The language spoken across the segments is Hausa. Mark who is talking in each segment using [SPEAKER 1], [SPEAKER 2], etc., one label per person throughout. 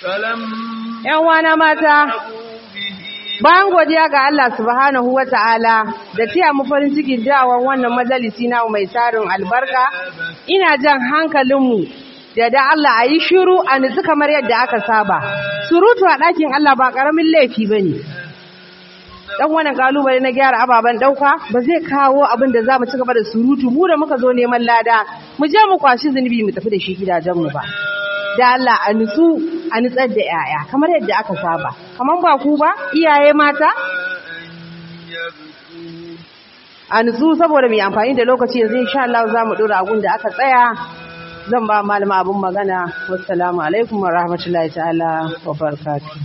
[SPEAKER 1] ‘Yan wana mata, bayan godiya ga Allah subhanahu wa ta'ala da tiya mu farin cikin dawon wannan majalisi na mai tarin albarka, ina jan hankalinmu da da Allah a yi shiru a nutsu kamar yadda aka saba. Surutu a ɗakin Allah ba ƙaramin laifi ba ne. dan wannan kalubale na gyara ababen dauka ba zai kawo abin da za mu ci gaba da surutu mu da muka zo neman lada mu je mu kwashi zunubi mu tafi da shi gidajen mu ba da Allah a nutsu a nutsar da yaya kamar yadda aka saba kamar ba ku ba iyaye mata a nutsu saboda mai amfani da lokaci yanzu insha Allah za mu dora agun da aka tsaya zan ba malama abun magana wassalamu alaikum wa rahmatullahi ta'ala wa barakatuh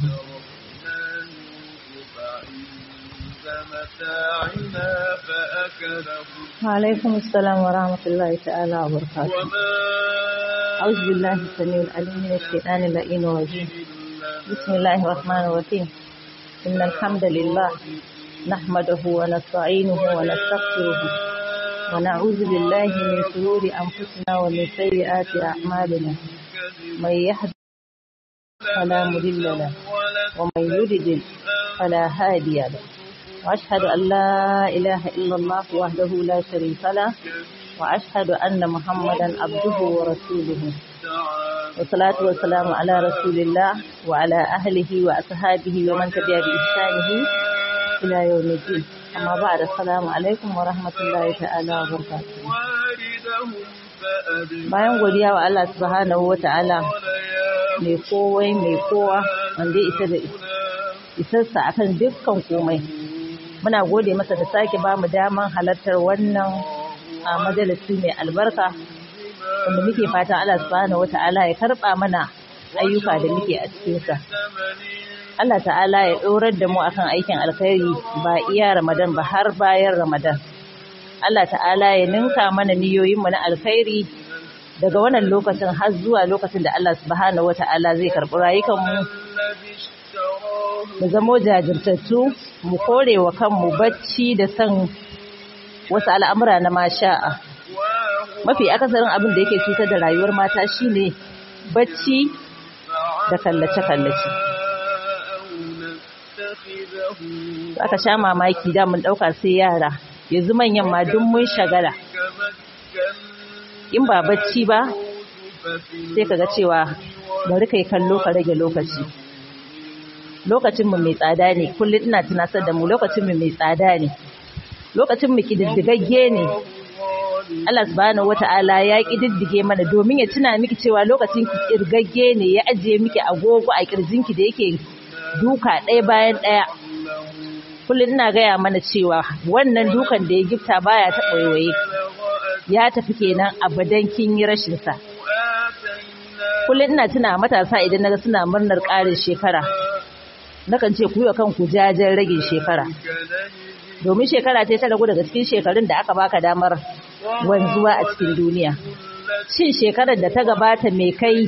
[SPEAKER 2] متاعنا فأكله
[SPEAKER 3] وعليكم السلام ورحمة الله تعالى وبركاته
[SPEAKER 2] وما
[SPEAKER 3] أعوذ بالله السميع العليم من الشيطان اللعين الرجيم بسم الله الرحمن الرحيم إن الحمد لله نحمده ونستعينه ونستغفره ونعوذ بالله من شرور أنفسنا ومن سيئات أعمالنا من يهد فلا مضل له ومن يضلل فلا هادي له وأشهد أن لا إله إلا الله وحده لا شريك له وأشهد أن محمدا عبده ورسوله والصلاة والسلام على رسول الله وعلى أهله وأصحابه ومن تبع بإحسانه إلى يوم الدين أما بعد السلام عليكم ورحمة الله تعالى وبركاته
[SPEAKER 2] واردهم فأدرك
[SPEAKER 3] bayan godiya wa Allah subhanahu wa ta'ala mai kowai mai kowa wanda ya isa da isarsa akan dukkan komai muna gode masa da sake ba mu daman halartar wannan a majalisi mai albarka wanda muke fatan Allah subhanahu wata'ala ya karba mana ayyuka da muke a cikinsa Allah ta'ala ya ɗorar da mu akan aikin alkhairi ba iya Ramadan ba har bayan Ramadan Allah ta'ala ya ninka mana niyoyin mu na alkhairi daga wannan lokacin har zuwa lokacin da Allah subhanahu wata'ala zai karɓi rayukan mu
[SPEAKER 2] الذي اشتراه
[SPEAKER 3] mu zamo jajirtattu mu kore wa kanmu bacci da san wasu al'amura na masha'a
[SPEAKER 2] وهو
[SPEAKER 3] mafi akasarin abin da yake cutar da rayuwar mata shine bacci da kallace-kallace
[SPEAKER 2] أو نتخذه
[SPEAKER 3] aka sha mamaki da mun ɗauka sai yara yanzu manyan ma duk mun shagala
[SPEAKER 2] كمكنا
[SPEAKER 3] in ba bacci ba
[SPEAKER 2] ففي
[SPEAKER 3] sai kaga cewa bari kai kallo ka rage lokaci lokacinmu mai tsada ne kullum ina tunasar da mu lokacinmu mai tsada ne lokacinmu kididdigagge ne Allah subhanahu wata'ala ya kididdige mana domin ya tuna miki cewa lokacin ki kirgagge ne ya ajiye miki agogo a kirjinki da yake duka ɗaya bayan ɗaya kullum ina gaya mana cewa wannan dukan da ya gifta baya taɓa waiwaye ya tafi kenan abadan kin yi rashin sa kullum ina tuna matasa idan naga suna murnar ƙarin shekara nakan ce ku yi wa kanku jajen ragin shekara domin shekara ce ta ragu daga cikin shekarun da aka baka damar wanzuwa a cikin duniya shin shekarar da ta gabata me kai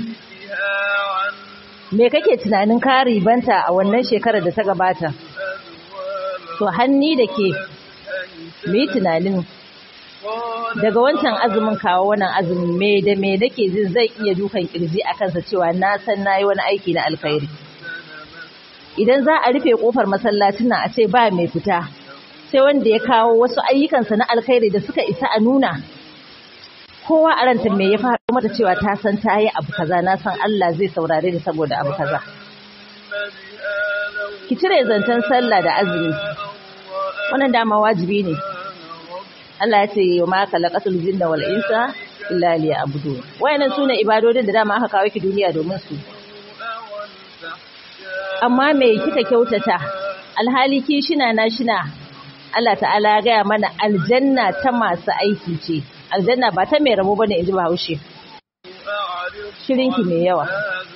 [SPEAKER 3] me kake tunanin ka ribanta a wannan shekarar da ta gabata to hanni da ke mu yi tunanin daga wancan azumin kawo wannan azumin me da me nake jin zai iya dukan kirji a kansa cewa na san nayi wani aiki na alkhairi idan za a rufe kofar masallacin nan a ce ba mai fita sai wanda ya kawo wasu ayyukansa na alkhairi da suka isa a nuna kowa a ranta me ya faru mata cewa ta san ta yi abu kaza na san Allah zai saurare ni saboda abu kaza ki cire zancen sallah da azumi wannan dama wajibi ne Allah ya ce wa ma khalaqatul jinna wal insa illa liya'budun wayannan sune ibadodin da dama aka kawo ki duniya domin su amma me kika kyautata alhali ki shina na shina Allah ta'ala ya gaya mana aljanna ta masu aiki ce aljanna ba ta mai rabo bane inji Bahaushe shirinki mai yawa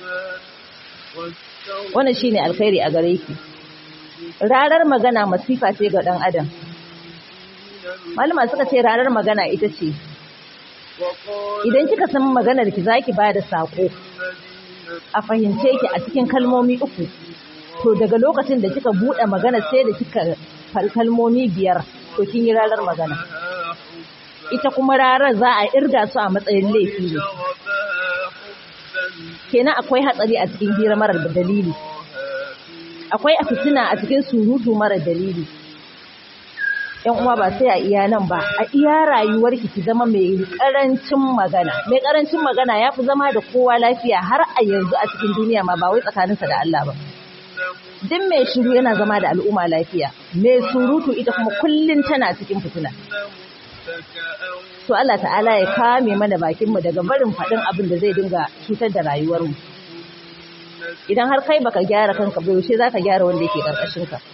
[SPEAKER 3] wannan shine alkhairi a gare ki rarar magana masifa ce ga dan adam malama suka ce rarar magana ita ce idan kika san maganar ki zaki bada sako a fahimce ki a cikin kalmomi uku to daga lokacin da kika bude magana sai da kika fal kalmomi biyar to kin yi rarar magana ita kuma rarar za a irga su a matsayin laifi ne kenan akwai hatsari a cikin hira marar dalili akwai fitina a cikin surutu marar dalili yan uwa ba sai a iya nan ba a iya rayuwar ki zama mai karancin magana mai karancin magana ya fi zama da kowa lafiya har a yanzu a cikin duniya ma ba wai tsakaninsa da Allah ba duk mai shiru yana zama da al'umma lafiya mai surutu ita kuma kullun tana cikin fitina to Allah ta'ala ya kame mana bakin mu daga barin faɗin abin da zai dinga cutar da rayuwar mu idan har kai baka gyara kanka ba yaushe zaka gyara wanda yake karkashin ka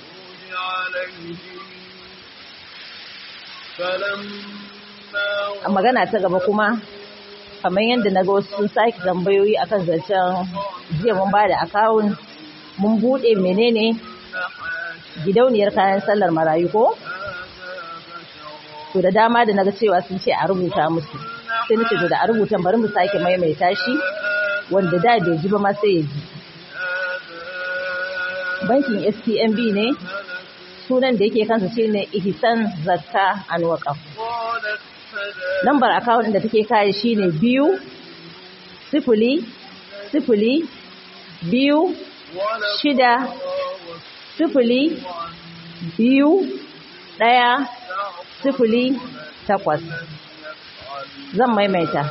[SPEAKER 3] a magana ta gaba kuma kamar yadda na ga wasu sun sake tambayoyi akan zancen jiya mun bada akawun mun bude menene gidauniyar kayan sallar marayu ko to da dama da naga cewa sun ce a rubuta musu sai nace to da a rubuta bari mu sake maimaita shi wanda da bai ji ba ma sai ya ji bankin STMB ne sunan da yake kansa shine Ihsan Zakka and Waqaf lambar account da take kai shine biyu sifili sifili biyu shida sifili biyu ɗaya sifili takwas zan maimaita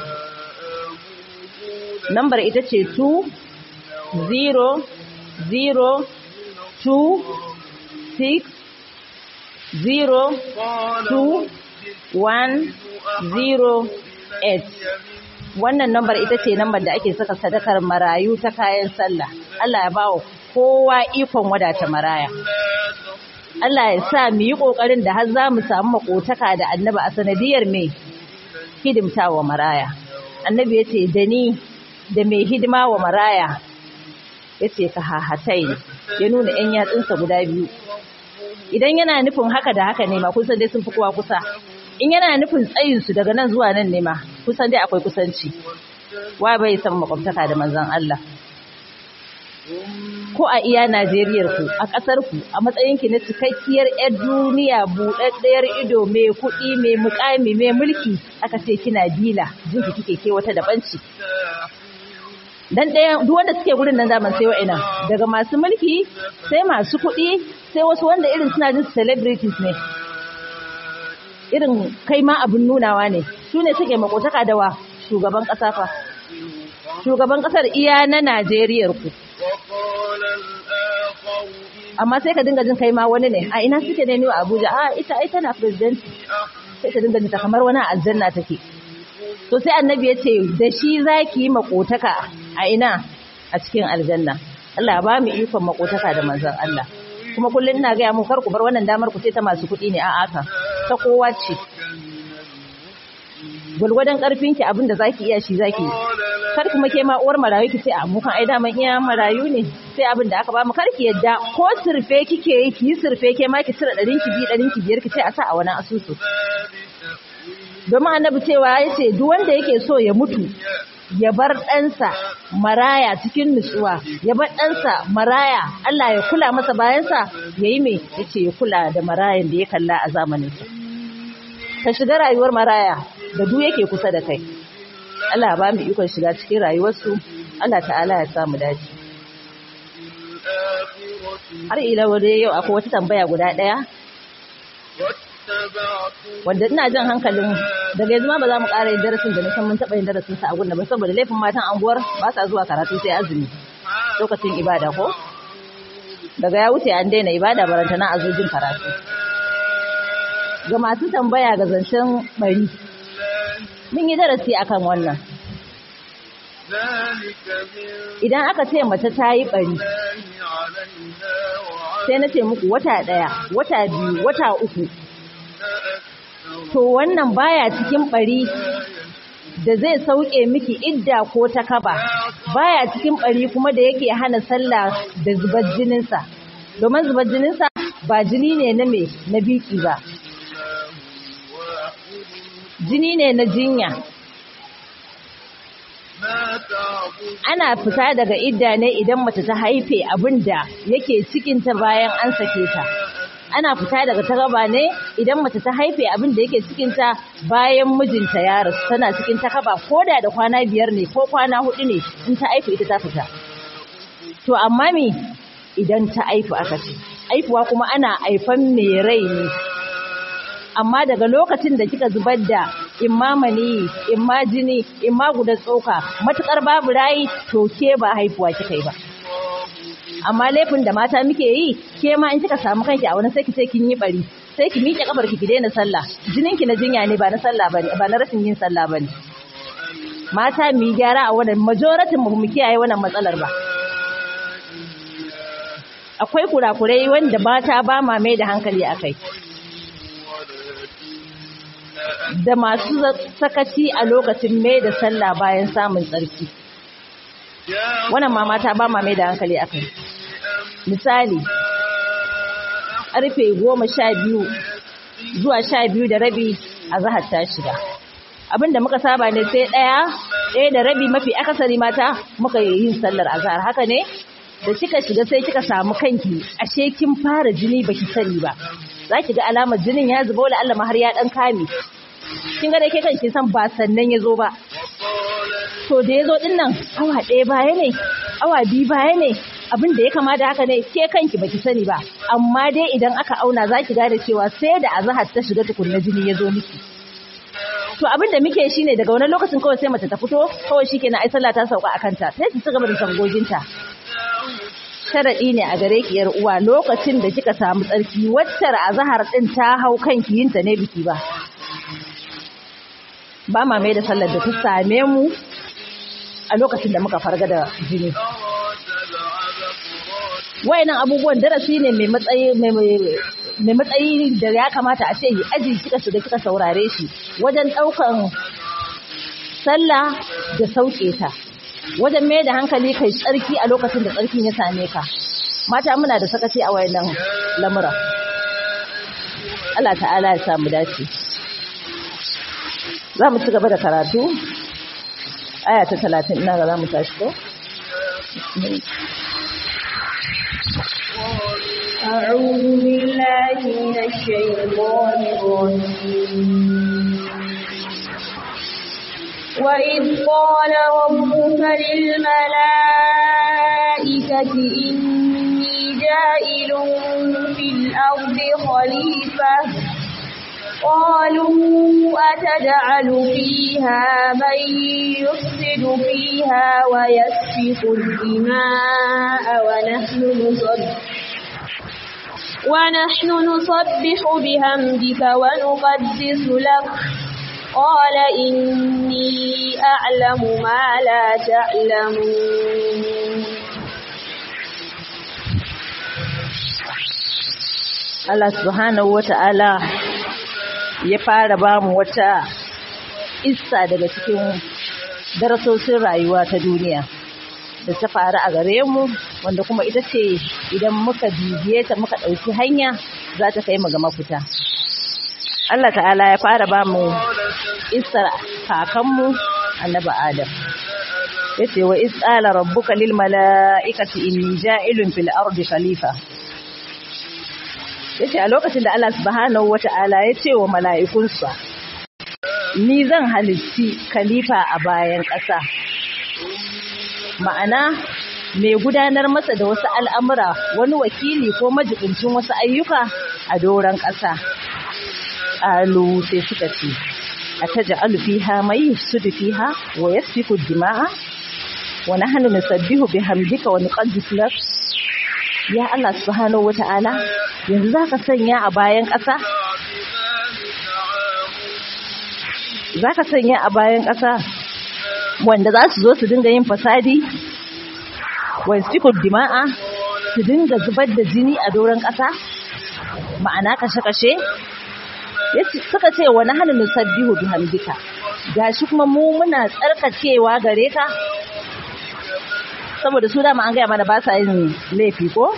[SPEAKER 3] lambar ita ce 2 0 0 2 6 0 2 1 0 8 wannan lambar ita ce lambar da ake saka sadakar marayu ta kayan sallah Allah ya bawa kowa ikon wadata maraya Allah ya sa mu yi kokarin da har za mu samu makotaka da annabi a sanadiyar mai hidimtawa maraya annabi ya ce da ni da mai hidima wa maraya ya ce ka hahatai ya nuna 'yan yatsunsa guda biyu idan yana nufin haka da haka ne ma kun san dai sun fi kowa kusa in yana nufin tsayinsu daga nan zuwa nan ne ma kusan dai akwai kusanci wa bai san makwabtaka da manzon Allah ko a iya Najeriyar ku a ƙasar ku a matsayin ki na cikakkiyar 'yar duniya buɗaɗɗiyar ido mai kuɗi mai mukami mai mulki aka ce kina bila jinki kike ke wata dabanci dan ɗaya duk wanda suke gurin nan zaman sai wa'ina daga masu mulki sai masu kuɗi sai wasu wanda irin suna jin celebrities ne irin kai ma abin nunawa ne su ne suke makotaka da wa shugaban ƙasa fa shugaban ƙasar iya na Najeriyar ku amma sai ka dinga jin kai ma wani ne a ina suke ne a Abuja a ita ai tana president sai ka dinga jin ta kamar wani aljanna take to sai annabi ya ce da shi zaki yi makotaka a ina a cikin aljanna Allah ya ba mu ikon makotaka da manzon Allah kuma kullum ina ga mu kar ku bar wannan damar ku ce ta masu kuɗi ne a aka ta kowa ce gulgwadon karfin ki abinda zaki iya shi zaki yi kar kuma ke ma uwar marayu ki ce a mu kan ai daman iya marayu ne sai abin da aka ba mu kar ki yadda ko surfe kike yi ki yi surfe ke ma ki cire ɗarin ki bi ɗarin ki biyar ki ce a sa a wani asusu domin annabi cewa ya ce duk wanda yake so ya mutu ya bar ɗansa maraya cikin nutsuwa ya bar ɗansa maraya Allah ya kula masa bayansa ya yi mai ya ce ya kula da marayan da ya kalla a zamaninsa ka shiga rayuwar maraya da duk yake kusa da kai Allah ba mu ikon shiga cikin rayuwarsu Allah ta'ala ya samu dace har ila wadai yau akwai wata tambaya guda ɗaya wanda ina jan hankalin daga yanzu ma ba za mu ƙara yin darasin da nisan mun taɓa yin darasin sa a gunna ba saboda laifin matan anguwar ba sa zuwa karatu sai azumi lokacin ibada ko daga ya wuce an daina ibada barantana a zojin karatu ga masu tambaya ga zancen bari mun yi darasi akan wannan idan aka ce mace ta yi bari sai na ce muku wata ɗaya wata biyu wata uku to wannan baya cikin bari da zai sauke miki idda ko ta kaba baya cikin bari kuma da yake hana sallah da zubar jininsa domin zubar jininsa ba jini ne na me na biki ba jini ne na jinya ana fita daga idda ne idan mace ta haife abin da yake cikinta bayan an sake ta ana fita daga takaba ne idan mace ta haife abin da yake cikinta bayan mijinta ya rasu tana cikin takaba ko da da kwana biyar ne ko kwana hudu ne in ta haifu ita ta fita to amma me idan ta haifu aka ce haifuwa kuma ana haifan mai rai ne amma daga lokacin da kika zubar da imma mani imma jini imma guda tsoka matukar babu rayi to ke ba haifuwa kika yi ba amma laifin da mata muke yi ke ma in kika samu kanki a wani sai ki ce kin yi bari sai ki miƙe kafar ki ki daina sallah jinin ki na jinya ne ba na sallah bane ba na rashin yin sallah bane mata mu yi gyara a wannan majoratin mu mu kiyaye wannan matsalar ba akwai kurakurai wanda mata ba ma mai da hankali akai da masu sakaci a lokacin mai da sallah bayan samun tsarki wannan ma mata ba ma mai da hankali akai misali karfe goma sha biyu zuwa sha biyu da rabi a zahar ta shiga abinda muka saba ne sai ɗaya ɗaya da rabi mafi akasari mata muka yi yin sallar azhar haka ne da kika shiga sai kika samu kanki ashe kin fara jini baki sani ba za ki ga alamar jinin ya zuba wala Allah har ya dan kame kin ga da ke kanki san ba sannan ya zo ba to da ya zo din nan awa ɗaya baya ne awa biyu baya ne abin da ya kamata haka ne ke kanki baki sani ba amma dai idan aka auna za ki gane cewa sai da azahar ta shiga tukunna jini ya zo miki to abin da muke shine daga wani lokacin kawai sai mace ta fito kawai shikenan ai sallah ta sauka akan ta sai su ci gaba da sangoginta sharaɗi ne a gare ki yar uwa lokacin da kika samu tsarki waccar azahar din ta hau kanki yinta ne biki ba ba ma mai da sallar da ta same mu a lokacin da muka farga da jini wayannan abubuwan darasi ne mai matsayi mai matsayi da ya kamata a ce yi aji kika shiga kika saurare shi wajen ɗaukan sallah da sauke ta wajen mai da hankali kai tsarki a lokacin da tsarkin ya same ka mata muna da sakaci a wayannan lamura Allah ta'ala ya samu dace za mu ci gaba da karatu aya ta talatin ina ga za mu tashi ko
[SPEAKER 4] أعوذ بالله من الشيطان الرجيم وإذ قال ربك للملائكة إني جائل في الأرض خليفة قالوا أتجعل فيها من يفسد فيها ويسفك الدماء ونحن نصدق ونحن نصبح بحمدك ونقدس لك قال إني أعلم ما لا تعلمون
[SPEAKER 3] Allah subhanahu wata'ala ya fara ba mu wata issa daga cikin darasosin rayuwa ta duniya da ta faru a gare mu wanda kuma ita ce idan muka bibiye ta muka ɗauki hanya za ta kai mu ga mafita. Allah ta'ala ya fara ba mu isar kakanmu annabi Adam. Ya ce wa is'ala rabbuka lil mala'ikati inni ja'ilun fil ardi khalifa. Ya ce a lokacin da Allah subhanahu wa ta'ala ya ce wa mala'ikunsa, Ni zan halitti khalifa a bayan ƙasa. Ma'ana, mai gudanar masa da wasu al'amura wani wakili ko majibincin wasu ayyuka a doron ƙasa. Alu sai suka ce, A ta ja'alu fiha mai yusudu fiha wa yasfiku dima'a, wa nahnu nusabbihu bihamdika wa nuqaddis lak. Ya Allah subhanahu wa ta'ala, yanzu za ka sanya a bayan ƙasa? Za ka sanya a bayan ƙasa wanda za su zo su dinga yin fasadi? Wa yasfiku dima'a su dinga zubar da jini a doron ƙasa? Ma'ana kashe-kashe? suka ce wa nahnu nusabbihu bihamdika gashi kuma mu muna tsarkakewa gare ka saboda su dama an gaya mana ba sa yin laifi ko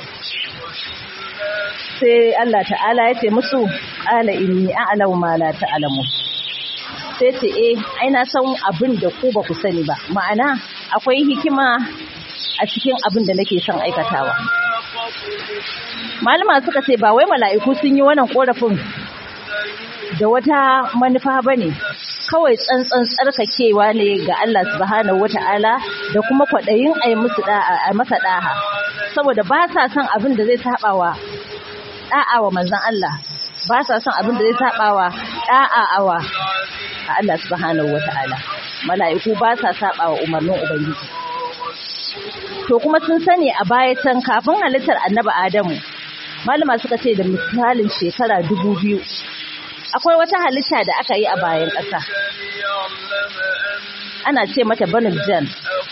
[SPEAKER 3] sai Allah ta'ala ya ce musu ala inni a'lamu ma la ta'lamu sai ce eh ai na san abin da ku ba ku sani ba ma'ana akwai hikima a cikin abin da nake son aikatawa malama suka ce ba wai mala'iku sun yi wannan korafin da wata manufa bane kawai tsantsan tsarkakewa ne ga Allah subhanahu wata'ala da kuma kwaɗayin a yi musu da'a a masa da'a saboda ba sa son abin da zai saba wa da'a wa manzon Allah ba sa son abin da zai saba wa da'a awa a Allah subhanahu wata'ala mala'iku ba sa saba wa umarnin ubangiji to kuma sun sani a baya can kafin halittar annabi Adamu malama suka ce da misalin shekara dubu biyu akwai wata halitta da aka yi a bayan ƙasa ana ce mata banul jan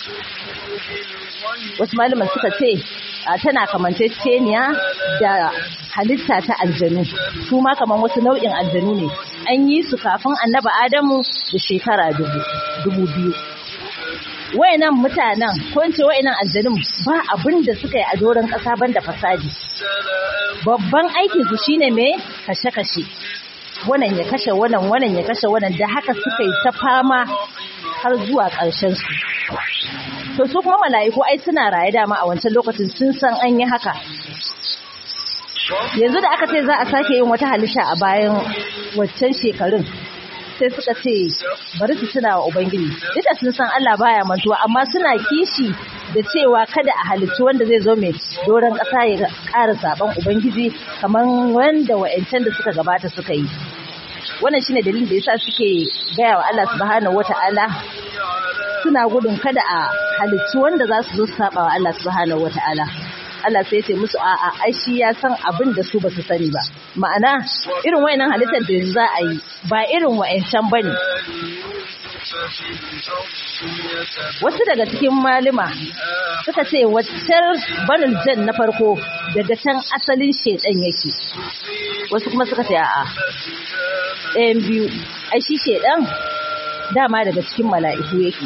[SPEAKER 3] wasu malaman suka ce a tana kamanceceniya da halitta ta aljanu su ma kaman wasu nau'in aljanu ne an yi su kafin annaba adamu da shekara dubu biyu wayannan mutanen ko in ce wayannan aljanun ba abin da suka yi a doron ƙasa banda fasadi babban aikin su shine me kashe-kashe wannan ya kashe wannan wannan ya kashe wannan da haka suka yi ta fama har zuwa ƙarshen su to su kuma mala'iku ai suna raye dama a wancan lokacin sun san an yi haka yanzu da aka ce za a sake yin wata halitta a bayan waccan shekarun sai suka ce bari su tuna wa ubangiji duk da sun san Allah baya mantuwa amma suna kishi da cewa kada a halicci wanda zai zo mai doron ƙasa ya ƙara saban ubangiji kamar wanda wa'ancan da suka gabata suka yi wannan shine dalilin da yasa suke gaya wa Allah subhanahu wata'ala suna gudun kada a halicci wanda za su zo su saba wa Allah subhanahu wata'ala Allah sai ya ce musu a'a ai shi ya san abin da su ba su sani ba ma'ana irin wayannan halittar da za a yi ba irin wayancan bane wasu daga cikin malima suka ce waccar banul jan na farko daga can asalin shedan yake wasu kuma suka ce a'a ɗayan biyu ai shi shedan dama daga cikin mala'iku yake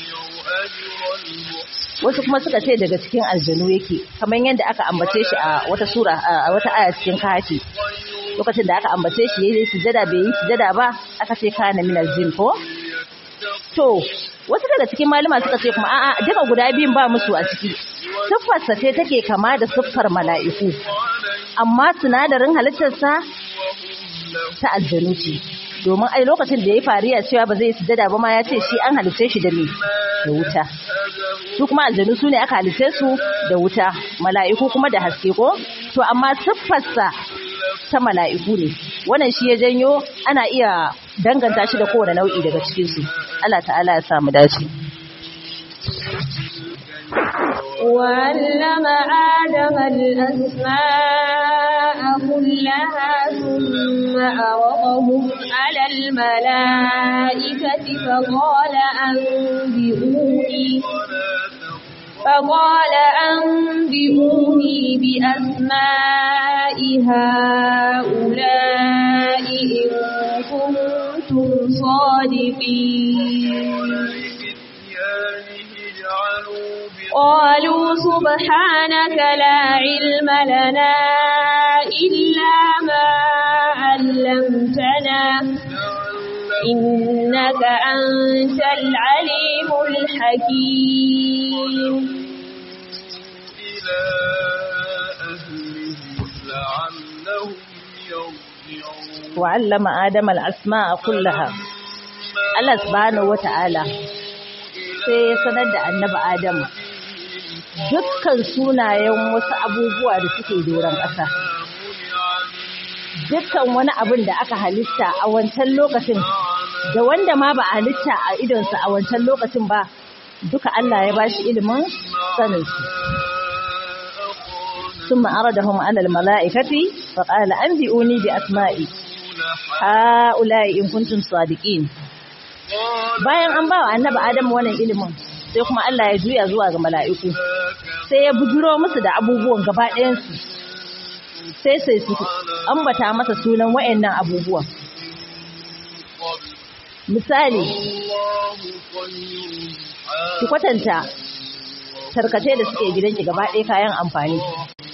[SPEAKER 3] wasu kuma suka ce daga cikin aljanu yake kamar yadda aka ambace shi a wata sura a wata aya cikin kafi lokacin da aka ambace shi yayi sujada bai yi sujada ba aka ce kana min aljin ko to wasu daga cikin malama suka ce kuma a'a duka guda biyun ba musu a ciki siffarsa ce take kama da siffar mala'iku amma sinadarin halittarsa ta aljanu ce domin ai lokacin da ya fariya cewa ba zai yi sujada ba ma ya ce shi an halice shi da me da wuta su kuma aljanu su ne aka halice su da wuta mala'iku kuma da haske ko to amma siffarsa ta mala'iku ne wannan shi ya janyo ana iya danganta shi da kowane nau'i daga cikin su Allah ta'ala ya samu dace
[SPEAKER 4] وعلم آدم الأسماء كلها ثم عرضهم على الملائكة فقال أنبئوني فقال أنبئوني بأسماء هؤلاء إن كنتم صادقين قالوا سبحانك لا علم لنا إلا ما علمتنا إنك أنت العليم الحكيم
[SPEAKER 2] إلى أهله لعلهم يرجعون
[SPEAKER 3] وعلم آدم الأسماء كلها Allah subhanahu wata'ala sai ya sanar da annabi Adamu dukkan sunayen wasu abubuwa da suke doron ƙasa dukkan wani abin da aka halitta a wancan lokacin da wanda ma ba a halitta a idonsa a wancan lokacin ba duka Allah ya bashi ilimin saninsu ثم أردهم على الملائكة فقال أنبئوني بأسمائي هؤلاء إن كنتم صادقين bayan an ba wa annabi Adam wannan ilimin sai kuma Allah ya juya zuwa ga mala'iku sai ya bujuro musu da abubuwan gaba ɗayansu sai sai su ambata masa sunan wayannan abubuwan misali ki kwatanta tarkace da suke gidanki gaba ɗaya kayan amfani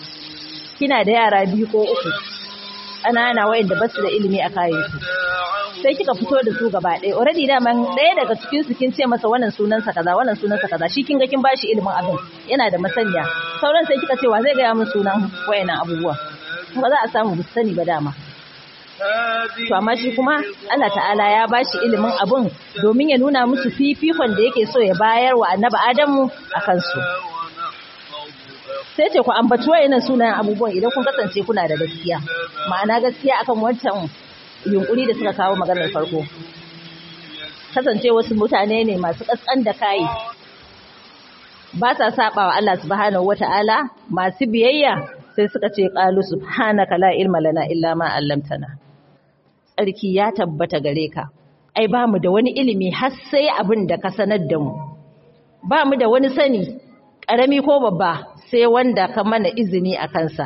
[SPEAKER 3] kina da yara biyu ko uku ƙanana wayanda ba su da ilimi a kayansu sai kika fito da su gaba ɗaya already daman ɗaya daga cikin su kin ce masa wannan sunansa kaza wannan sunansa kaza shi kin ga kin bashi ilimin abin yana da masaniya sauran sai kika ce wa zai gaya min sunan wayannan abubuwa ba za a samu bu sani ba dama to amma shi kuma Allah ta'ala ya bashi ilimin abun domin ya nuna musu fifikon da yake so ya bayar wa annabi Adamu a kansu sai ce ku ambaci wayannan sunayen abubuwan idan kun kasance kuna da gaskiya ma'ana gaskiya akan wancan yunkuri da suka kawo maganar farko kasance wasu mutane ne masu kaskan da kai ba sa saba wa Allah subhanahu wata'ala masu biyayya sai suka ce qalu subhanaka la ilma lana illa ma 'allamtana tsarki ya tabbata gare ka ai ba mu da wani ilimi har sai abin da ka sanar da mu ba mu da wani sani ƙarami ko babba sai wanda ka mana izini a kansa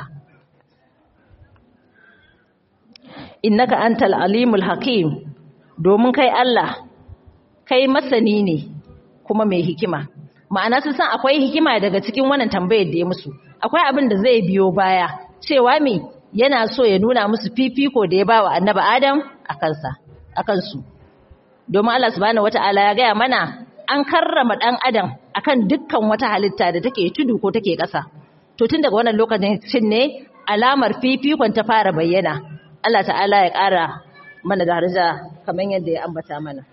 [SPEAKER 3] innaka antal alimul hakim domin kai Allah kai masani ne kuma mai hikima ma'ana sun san akwai hikima daga cikin wannan tambayar da ya musu akwai abin da zai biyo baya cewa me yana so ya nuna musu fifiko da ya bawa annabi Adam a kansa a kansu domin Allah subhanahu wataala ya gaya mana an karrama dan Adam akan dukkan wata halitta da take tudu ko take ƙasa to tun daga wannan lokacin ne alamar fifikon ta fara bayyana Allah ta'ala ya ƙara mana daraja kamar yadda ya ambata mana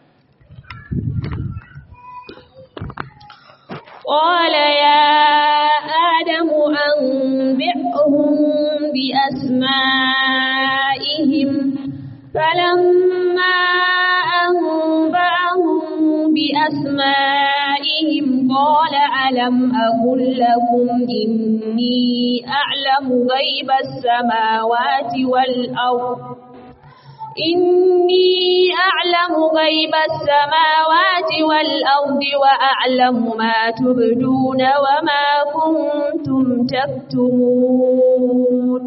[SPEAKER 4] قال يا آدم أنبئهم بأسمائهم فلما أنبأهم بأسمائهم قال ألم أقل لكم إني أعلم غيب السماوات والأرض إني أعلم غيب السماوات والأرض وأعلم ما تبدون وما كنتم تكتمون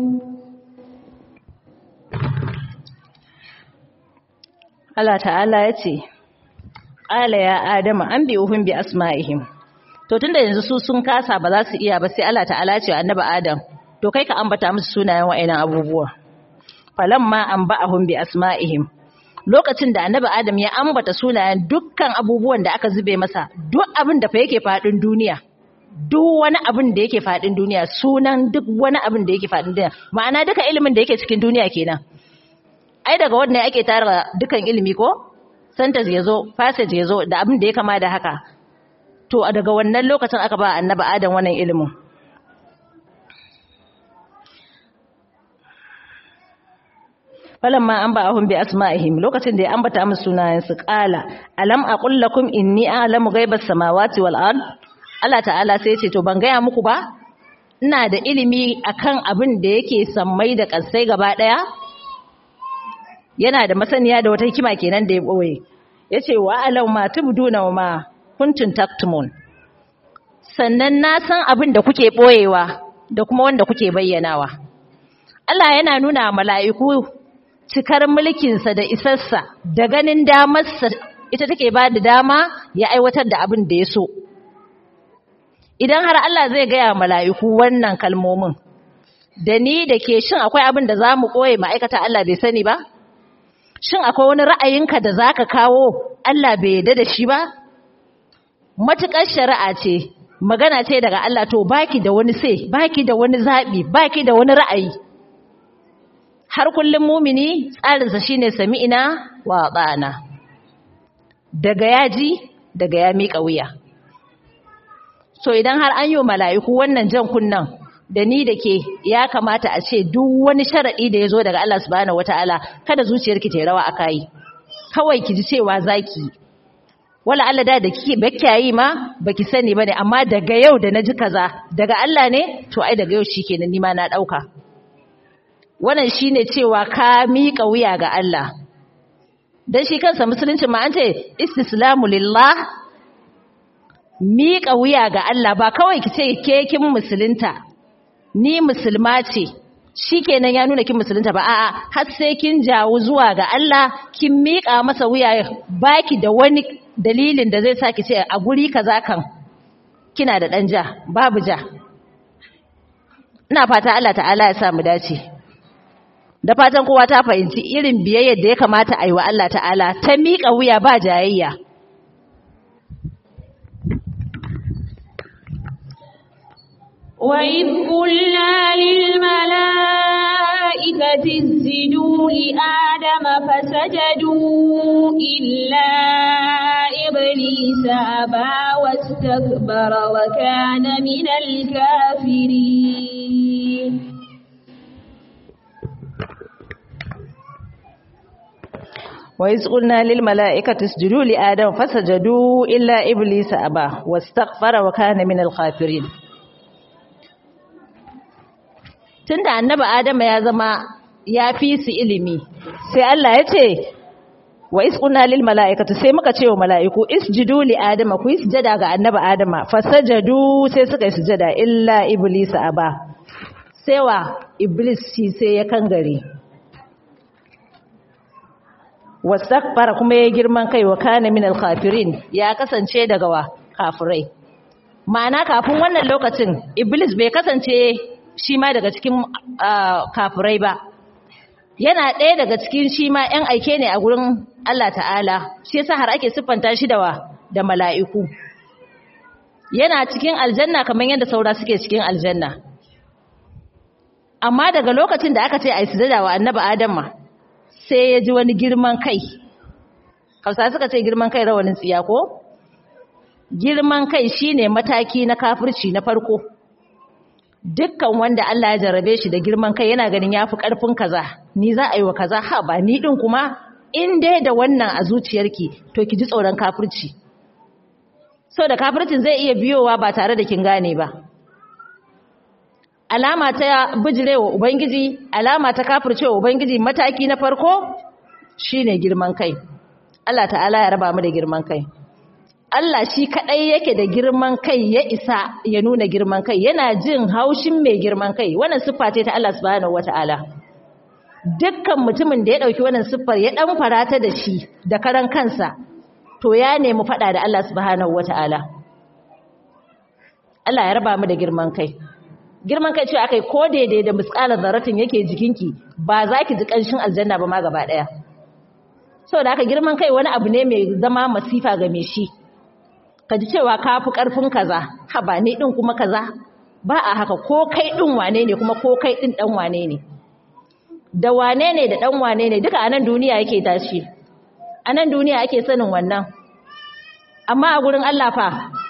[SPEAKER 3] Allah ta'ala ya ce, Ƙala ya Adama an bi uhun bi asma'ihim. To tunda yanzu su sun kasa ba za su iya ba sai Allah ta'ala ce annaba Adam, to kai ka ambata musu sunayen wa'annan abubuwa. Falamma an ba'ahum bi asma'ihim. Lokacin da annaba Adam ya ambata sunayen dukkan abubuwan da aka zube masa, duk abin da fa yake faɗin duniya. Duk wani abin da yake faɗin duniya, sunan duk wani abin da yake faɗin duniya. Ma'ana duka ilimin da yake cikin duniya kenan. ai daga wannan ake tara dukan ilimi ko sentence ya zo passage ya zo da abin da ya kama da haka to daga wannan lokacin aka ba annaba adam wannan ilimin falamma an ba'ahum bi asma'ihim lokacin da ya ambata musu sunayen su qala alam aqul lakum inni a'lamu ghaibas samawati wal ard Allah ta'ala sai ya ce to ban gaya muku ba ina da ilimi akan abin da yake sammai da kansai gaba daya yana da masaniya da wata hikima kenan da ya boye yace wa alau ma tubduna wa ma kuntum taktumun sannan na san abin da kuke boyewa da kuma wanda kuke bayyanawa Allah yana nuna mala'iku cikar mulkinsa da isarsa da ganin damarsa ita take ba da dama ya aiwatar da abin da ya so idan har Allah zai gaya mala'iku wannan kalmomin da ni da ke shin akwai abin da za mu ɓoye ma'aikata Allah bai sani ba shin akwai wani ra'ayinka da za ka kawo Allah bai yarda da shi ba? Matuƙar shari'a ce, magana ce daga Allah to baki da wani sai, baki da wani zaɓi, baki da wani ra'ayi. Har kullum mumini tsarinsa shi ne sami'ina wa ɗana. Daga yaji, daga ya miƙa wuya. So idan har an yi wa mala'iku wannan jan kunnan, da ni da ke ya kamata a ce duk wani sharaɗi da ya zo daga Allah subhanahu wata'ala kada zuciyarki ta rawa a kayi kawai ki ji cewa zaki wala Allah da da kike bakkiyayi ma baki sani bane amma daga yau da naji kaza daga Allah ne to ai daga yau shikenan ni ma na dauka wannan shine cewa ka miƙa wuya ga Allah dan shi kansa musulunci ma an ce istislamu lillah miƙa wuya ga Allah ba kawai ki ce ke kin musulunta ni musulma ce shikenan ya nuna kin musulunta ba a'a har sai kin jawo zuwa ga Allah kin miƙa masa wuya baki da wani dalilin da zai saki ce a guri kaza kan kina da dan ja babu ja ina fata Allah ta'ala ya sa mu dace da fatan kowa ta fahimci irin biyayyar da ya kamata a yi wa Allah ta'ala ta miƙa wuya ba jayayya
[SPEAKER 4] وإذ قلنا للملائكة اسجدوا لآدم فسجدوا إلا إبليس أبى واستكبر وكان من الكافرين
[SPEAKER 3] وإذ قلنا للملائكة اسجدوا لآدم فسجدوا إلا إبليس أبى واستغفر وكان من الخافرين tunda annabi Adama ya zama ya fi su ilimi sai Allah ya ce wa isquna lil mala'ikati sai muka ce wa mala'iku isjudu li adama ku yi sujada ga annabi Adama fasajadu sai suka yi sujada illa iblis aba sai wa iblis shi sai ya kangare wastakbara kuma ya girman kai wa kana min al ya kasance daga wa kafirai ma'ana kafin wannan lokacin iblis bai kasance shi ma daga cikin kafirai ba yana ɗaya daga cikin shi ma ‘yan aike ne a gurin Allah ta'ala shi yasa har ake siffanta shi da wa da mala'iku yana cikin aljanna kamar yadda saura suke cikin aljanna amma daga lokacin da aka ce a yi sujada wa annaba adama sai ya ji wani girman kai hausa suka ce girman kai rawanin tsiya ko girman kai shine mataki na kafirci na farko dukkan wanda Allah ya jarabe shi da girman kai yana ganin yafi karfin kaza ni za a yi wa kaza ha ba ni din kuma in dai da wannan a zuciyarki to ki ji tsoron kafirci da kafircin zai iya biyowa ba tare da kin gane ba alama ta bijirewa ubangiji alama ta kafircewa ubangiji mataki na farko shine girman kai Allah ta'ala ya raba mu da girman kai Allah shi kaɗai yake da girman kai ya isa ya nuna girman kai yana jin haushin mai girman kai wannan siffa ce ta Allah subhanahu wata'ala dukkan mutumin da ya ɗauki wannan siffar ya ɗan farata da shi da karan kansa to ya nemi faɗa da Allah subhanahu wata'ala Allah ya raba mu da girman kai girman kai ce akai ko daidai da misƙalar zaratin yake jikinki ba za ki ji ƙanshin aljanna ba ma gaba ɗaya saboda haka girman kai wani abu ne mai zama masifa ga mai shi ka ji cewa ka fi ƙarfin kaza ha ba ni ɗin kuma kaza ba a haka ko kai ɗin wane ne kuma ko kai ɗin ɗan wane ne da wane ne da ɗan wane ne duka a nan duniya yake tashi a nan duniya ake sanin wannan amma a gurin Allah fa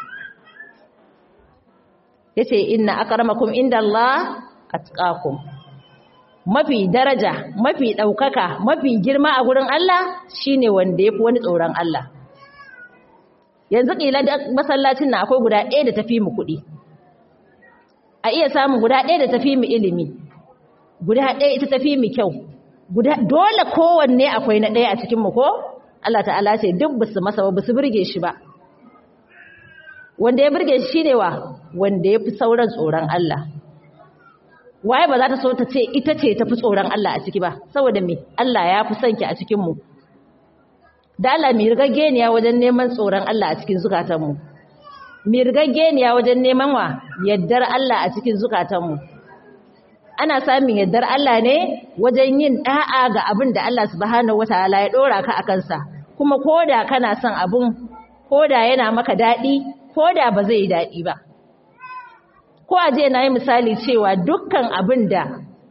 [SPEAKER 3] ya ce inna akramakum inda Allah atqakum mafi daraja mafi ɗaukaka mafi girma a gurin Allah shine wanda ya fi wani tsoron Allah yanzu ƙila da masallacin na akwai guda ɗaya da tafi mu kuɗi a iya samun guda ɗaya da tafi mu ilimi guda ɗaya ita tafi mu kyau guda dole kowanne akwai na ɗaya a cikin mu ko Allah ta'ala ce duk basu masa ba basu burge shi ba wanda ya burge shi shine wa wanda ya fi sauran tsoron Allah waye ba za ta so ta ce ita ce ta fi tsoron Allah a ciki ba saboda me Allah ya fi son ki a cikin mu da Allah mai rigaggeniya wajen neman tsoron Allah a cikin zukatanmu mai rigaggeniya wajen neman wa yaddar Allah a cikin zukatanmu ana samun yaddar Allah ne wajen yin da'a ga abin da Allah subhanahu wataala ya dora ka akan sa kuma koda kana son abun koda yana maka dadi koda ba zai yi dadi ba ko aje na yi misali cewa dukkan abin da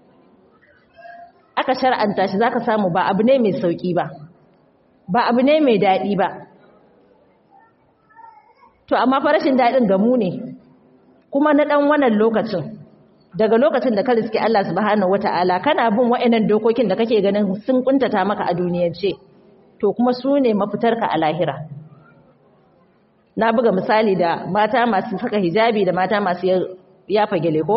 [SPEAKER 3] aka shar'anta shi zaka samu ba abu ne mai sauki ba ba abu ne mai daɗi ba to amma farashin daɗin gamu ne kuma na ɗan wannan lokacin daga lokacin da ka riske Allah subhanahu wata'ala kana bin wa'annan dokokin da kake ganin sun kuntata maka a duniyance to kuma su ne mafitarka a lahira na buga misali da mata masu saka hijabi da mata masu yafa gele ko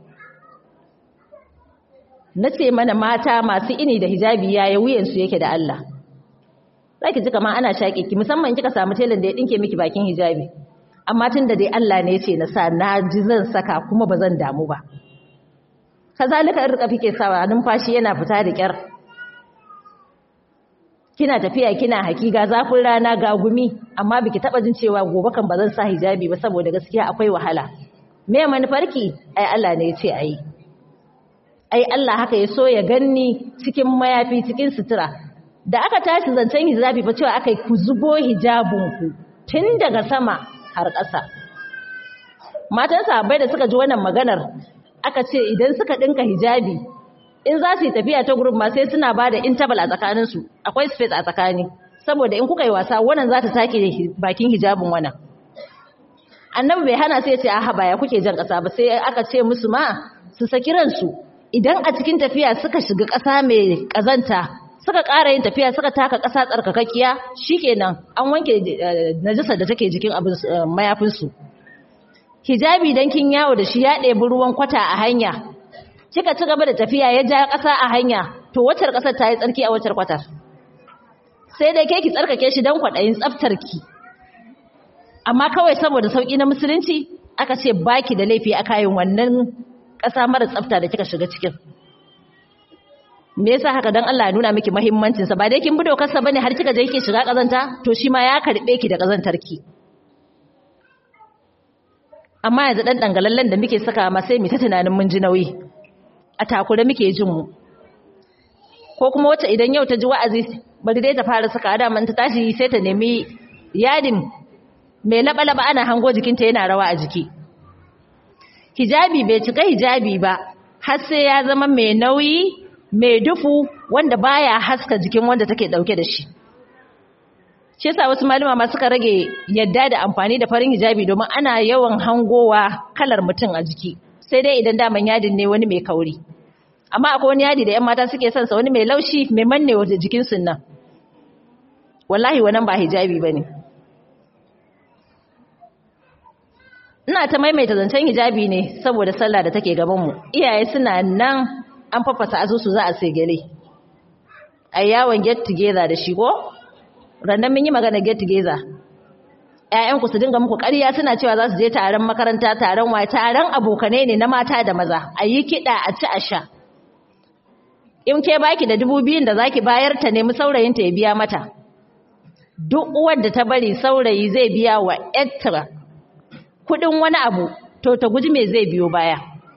[SPEAKER 3] na ce mana mata masu ini da hijabi yaya wuyansu yake da Allah zaki ji kamar ana shaƙe ki musamman kika samu telan da ya dinke miki bakin hijabi amma tun da dai Allah ne ya ce na sa na ji zan saka kuma ba zan damu ba kazalika in rika fike sawa numfashi yana fita da kyar kina tafiya kina haki ga zafin rana ga gumi amma biki taba jin cewa gobe kan ba zan sa hijabi ba saboda gaskiya akwai wahala me manufarki ai Allah ne ya ce ayi ai Allah haka ya so ya ganni cikin mayafi cikin sutura da aka tashi zancen hijabi fa cewa aka yi ku zubo hijabinku tun daga sama har ƙasa matan sahabbai da suka ji wannan maganar aka ce idan suka dinka hijabi in za su yi tafiya ta group ma sai suna ba da interval a tsakaninsu akwai space a tsakani saboda in kuka yi wasa wannan za ta take bakin hijabin wannan annabi bai hana sai ya ce a haba ya kuke jan ƙasa ba sai aka ce musu ma su saki ransu idan a cikin tafiya suka shiga ƙasa mai ƙazanta suka ƙara yin tafiya suka taka ƙasa tsarkakakkiya shikenan an wanke najisar da take jikin abin mayafinsu hijabi dan kin yawo da shi ya ɗebi ruwan kwata a hanya kika ci gaba da tafiya ya ja ƙasa a hanya to waccar ƙasar ta yi tsarki a waccar kwatar sai dai ke ki tsarkake shi don kwaɗayin tsaftar ki amma kawai saboda sauƙi na musulunci aka ce baki da laifi a kayan wannan ƙasa mara tsafta da kika shiga cikin me yasa haka dan Allah ya nuna miki muhimmancin sa ba dai kin bi dokar sa bane har kika je kike shiga kazanta to shi ma ya karbe ki da kazantar ki amma yanzu dan dangalallen da muke saka ma sai mu ta tunanin mun ji nauyi a takure muke jin mu ko kuma wacce idan yau ta ji wa'azi bari dai ta fara saka da man ta tashi sai ta nemi yadin mai laba-laba ana hango jikinta yana rawa a jiki hijabi bai cika hijabi ba har sai ya zama mai nauyi mai dufu wanda baya haska jikin wanda take dauke da shi shi yasa wasu malama ma suka rage yadda da amfani da farin hijabi domin ana yawan hangowa kalar mutum a jiki sai dai idan daman yadin ne wani mai kauri amma akwai wani yadi da yan mata suke son sa wani mai laushi mai manne wa jikin sun nan wallahi wannan ba hijabi bane ina ta maimaita zancen hijabi ne saboda sallah da take gaban mu iyaye suna nan an fafasa asusu za a sai gele a yawon get together da shi ko rannan mun yi magana get together ƴaƴanku su dinga muku ƙarya suna cewa za su je taron makaranta taron waye taron abokanai ne na mata da maza a yi kiɗa a ci a sha in ke baki da dubu biyun da zaki bayar ta nemi saurayinta ya biya mata duk uwar da ta bari saurayi zai biya wa ƴarta kuɗin wani abu to ta guji me zai biyo baya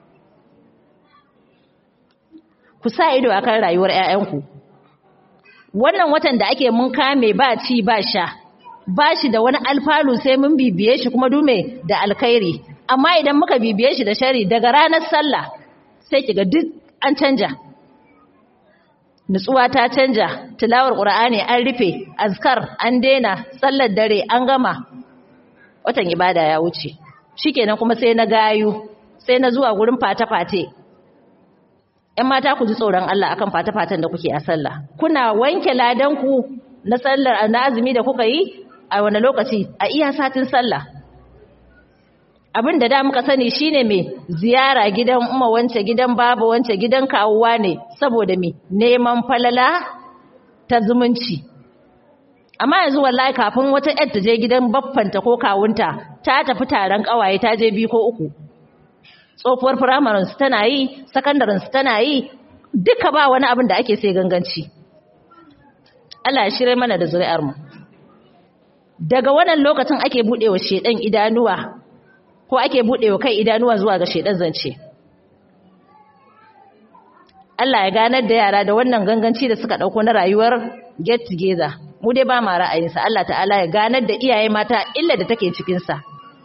[SPEAKER 3] ku sa ido akan rayuwar ƴaƴanku wannan watan da ake mun kame ba ci ba sha ba shi da wani alfalu sai mun bibiye shi kuma dume da alkhairi amma idan muka bibiye shi da shari daga ranar sallah sai kiga duk an canja nutsuwa ta canja tilawar qur'ani an rufe azkar an daina sallar dare an gama watan ibada ya wuce shikenan kuma sai na gayu sai na zuwa gurin fate-fate ‘yan mata ku ji tsoron Allah akan fata-fatan da kuke a sallah. Kuna wanke ladanku na sallar na azumi da kuka yi a wani lokaci a iya satin sallah. Abin da da muka sani shine mai ziyara gidan umma wance gidan baba wance gidan kawuwa ne saboda mai neman falala ta zumunci. Amma yanzu wallahi kafin wata ‘yar ta je gidan baffanta ko kawunta ta tafi taron ƙawaye ta je biyu ko uku. tsofuwar firamarin su tana yi sakandaren su tana yi duka ba wani abin da ake sai ganganci Allah ya shirye mana da zuri'ar mu daga wannan lokacin ake budewa shedan idanuwa ko ake budewa kai idanuwa zuwa ga shedan zance Allah ya ganar da yara da wannan ganganci da suka dauko na rayuwar get together mu dai ba ma ra'ayinsa Allah ta'ala ya ganar da iyaye mata illa da take cikin sa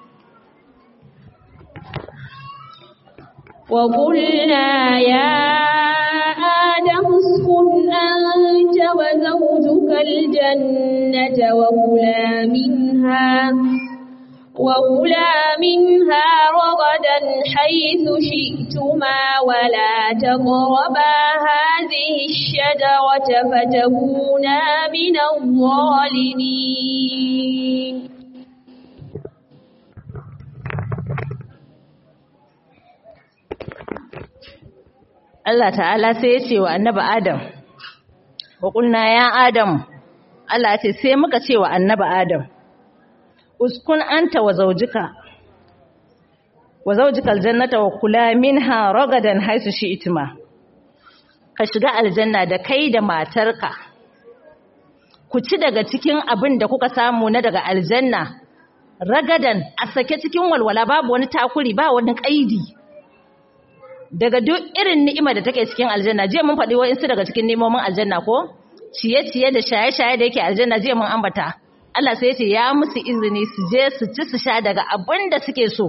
[SPEAKER 4] وقلنا يا آدم اسكن أنت وزوجك الجنة وكلا منها وكلا منها رغدا حيث شئتما ولا تقربا هذه الشجرة فتكونا من الظالمين
[SPEAKER 3] Allah ta'ala sai ya ce wa annabi Adam wa kulna ya Adam Allah ya ce sai muka ce wa annabi Adam uskun anta wa zawjika wa zawjika aljannata wa kula minha ragadan haisu shi'tuma ka shiga aljanna da kai da matarka ku ci daga cikin abin da kuka samu na daga aljanna ragadan a sake cikin walwala babu wani takuri ba wani kaidi daga duk irin ni'ima da take cikin aljanna jiya mun faɗi wa'insu daga cikin nemomin aljanna ko ciye-ciye da shaye-shaye da yake aljanna jiya mun ambata Allah sai ya ce ya musu izini su je su ci su sha daga abin da suke so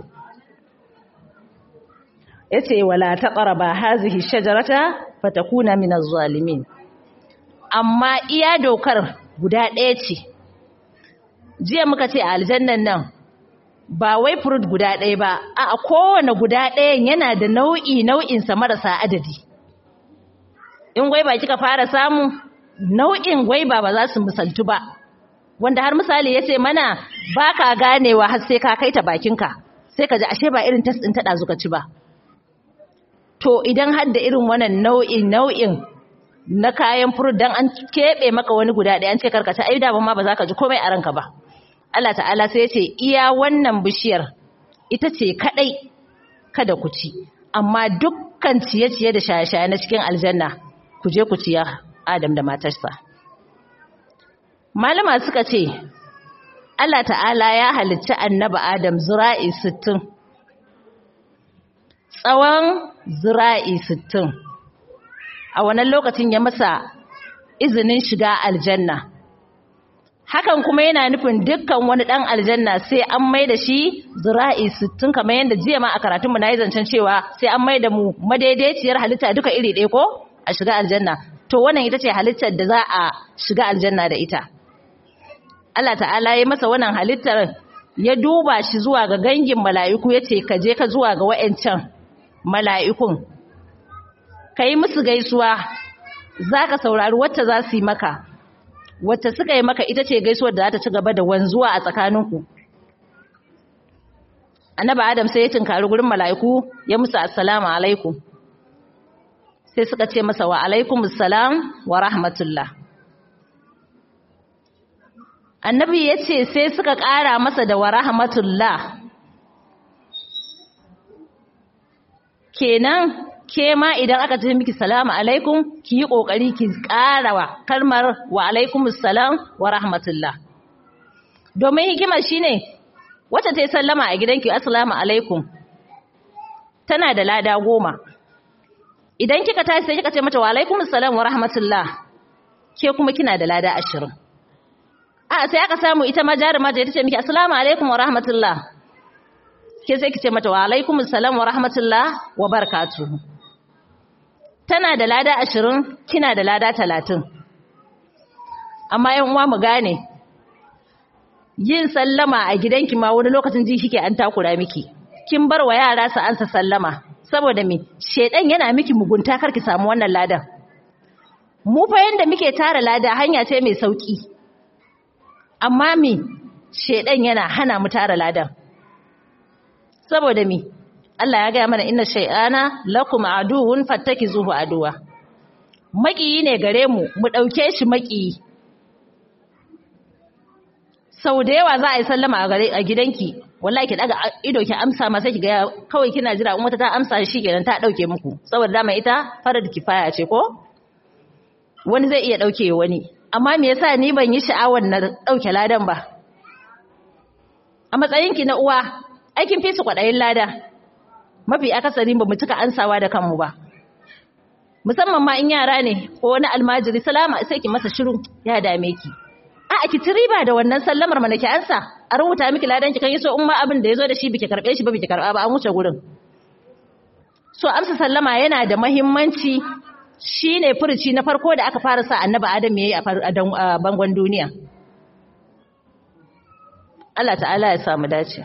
[SPEAKER 3] yace wala taqraba hazihi shajarata fatakuna minaz zalimin amma iya dokar guda ɗaya ce jiya muka ce a aljannan nan ba wai fruit guda ɗaya ba a kowane guda ɗayan yana da nau'i nau'insa marasa adadi in gwaiba kika fara samu nau'in gwaiba ba za su misaltu ba wanda har misali ya ce mana ba ka ganewa har sai ka kai ta bakinka sai ka ji ashe ba irin tas ɗin taɗa zuka ci ba to idan har da irin wannan nau'in nau'in na kayan furut dan an keɓe maka wani guda ɗaya an ce karkace ai da ma ba za ka ji komai a ranka ba Allah ta'ala sai ya ce iya wannan bishiyar ita ce kadai kada ku ci amma dukkan ciye-ciye da shaye-shaye na cikin aljanna ku je ku ciya Adam da matarsa malama suka ce Allah ta'ala ya halicci annabi Adam zura'i 60 tsawon zura'i 60 a wannan lokacin ya masa izinin shiga aljanna hakan kuma yana nufin dukkan wani dan aljanna sai an mai da shi zura'i 60 kamar yadda jiya ma a karatunmu na yi zancen cewa sai an mai da mu madaidaiciyar halitta duka iri ɗaya ko a shiga aljanna to wannan ita ce halittar da za a shiga aljanna da ita Allah ta'ala ya masa wannan halittar ya duba shi zuwa ga gangin mala'iku ya ce ka je ka zuwa ga wa'ancan mala'ikun ka yi musu gaisuwa za ka saurari wacce za su yi maka wacce suka yi maka ita ce gaisuwar da za ta ci gaba da wanzuwa a tsakaninku annaba adam sai ya tunkari gurin mala'iku ya musu assalamu alaikum sai suka ce masa wa alaikum assalam wa rahmatullah annabi ya ce sai suka ƙara masa da wa rahmatullah kenan ke ma idan aka ce miki salamu alaikum ki yi kokari ki karawa kalmar wa alaikumus salam wa rahmatullah domin hikimar shine wacce ta yi sallama a gidanki assalamu alaikum tana da lada goma idan kika tashi sai kika ce mata wa alaikumus salam wa rahmatullah ke kuma kina da lada ashirin a sai aka samu ita ma jaruma ta ce miki assalamu alaikum wa rahmatullah ke sai ki ce mata wa alaikumus salam wa rahmatullah wa barakatuhu tana da lada ashirin kina da lada talatin amma yan uwa mu gane yin sallama a gidanki ma wani lokacin ji shike an takura miki kin bar wa yara su ansa sallama saboda me shedan yana miki mugunta kar ki samu wannan ladan mu fa yanda muke tara lada hanya ce mai sauki amma me shedan yana hana mu tara ladan saboda me Allah ya gaya mana inna shay'ana lakum aduwwun fattakizuhu aduwa makiyi ne gare mu mu dauke shi makiyi sau da yawa za a yi sallama a gare a gidanki wallahi ki daga ido ki amsa ma sai ki ga kawai kina jira in wata ta amsa shi kenan ta dauke muku saboda dama ita farar kifaya ce ko wani zai iya dauke wani amma me yasa ni ban yi sha'awar na dauke ladan ba a matsayinki na uwa aikin fi su kwadayin lada mafi akasari ba mu cika ansawa da kanmu ba musamman ma in yara ne ko wani almajiri salama sai ki masa shiru ya dame ki a ki ci riba da wannan sallamar mana ki ansa a rubuta miki ladan ki kan yi so in ma abin da yazo da shi biki karbe shi ba biki karba ba an wuce gurin so amsa sallama yana da muhimmanci shine furuci na farko da aka fara sa annabi adam yayi a bangon duniya Allah ta'ala ya samu dace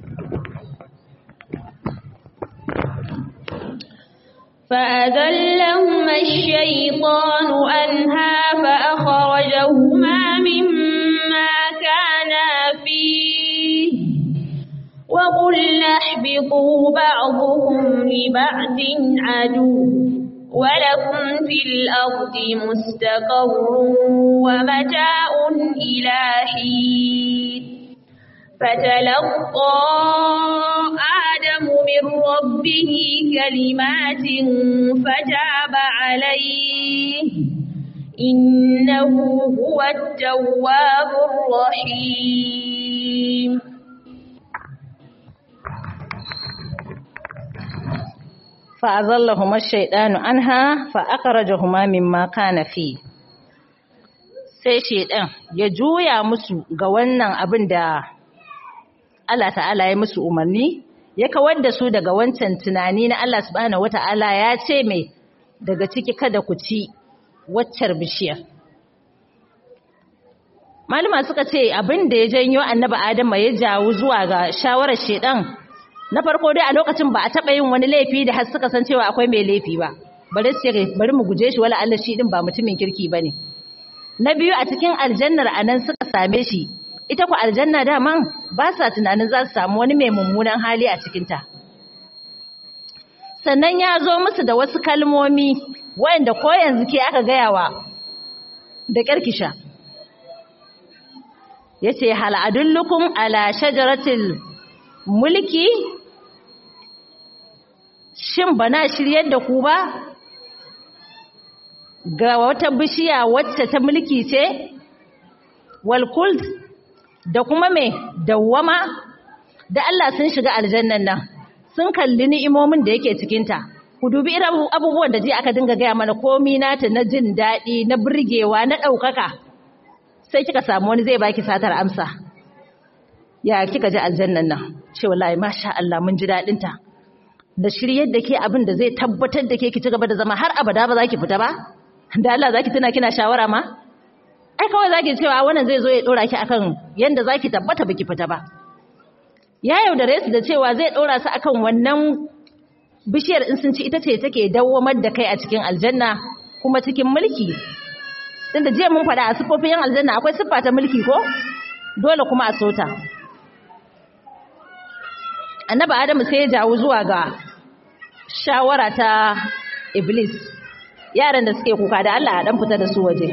[SPEAKER 4] فأذلهما الشيطان أنها فأخرجهما مما كانا فيه وقلنا اهبطوا بعضكم لبعض عدو ولكم في الأرض مستقر ومتاع إلى حين فتلقى آدم من ربه كلمات فتاب عليه إنه هو التواب الرحيم
[SPEAKER 3] فأظلهما الشيطان عنها فأخرجهما مما كان فيه sai shaidan ya juya musu ga wannan abin da Allah ta'ala ya musu umarni ya kawar da su daga wancan tunani na Allah subhanahu wata'ala ya ce mai daga ciki kada ku ci waccar bishiyar malama suka ce abin da ya janyo annabi Adama ya jawo zuwa ga shawarar shaidan na farko dai a lokacin ba a taɓa yin wani laifi da har suka san cewa akwai mai laifi ba bari su bari mu guje shi wala Allah shi din ba mutumin kirki bane na biyu a cikin aljannar anan suka same shi ita ku aljanna daman ba sa tunanin za su samu wani mai mummunan hali a cikinta sannan ya zo musu da wasu kalmomi waɗanda ko yanzu ke aka gayawa da ƙarkisha ya ce hal'adullukum ala shajaratil mulki shin bana shiryar da ku ba ga wata bishiya wacce ta mulki ce walkult da kuma mai dawwama da Allah sun shiga aljannan nan sun kalli ni'imomin da yake cikinta ku dubi irin abubuwan da ji aka dinga gaya mana komi nata na jin daɗi na burgewa na ɗaukaka sai kika samu wani zai baki satar amsa ya kika ji aljannan nan ce wallahi masha Allah mun ji daɗin ta da shiryar da ke abin da zai tabbatar da ke ki ci gaba da zama har abada ba za ki fita ba da Allah za ki tuna kina shawara ma ai kawai zaki cewa wannan zai zo ya dora ki akan yanda zaki tabbata baki fita ba ya yaudare su da cewa zai dora su akan wannan bishiyar in sun ci ita ce take dawwamar da kai a cikin aljanna kuma cikin mulki tunda jiya mun faɗa a sifofin yan aljanna akwai siffa ta mulki ko dole kuma a sota annabi adamu sai ya jawo zuwa ga shawara ta iblis yaran da suke kuka da Allah a dan fita da su waje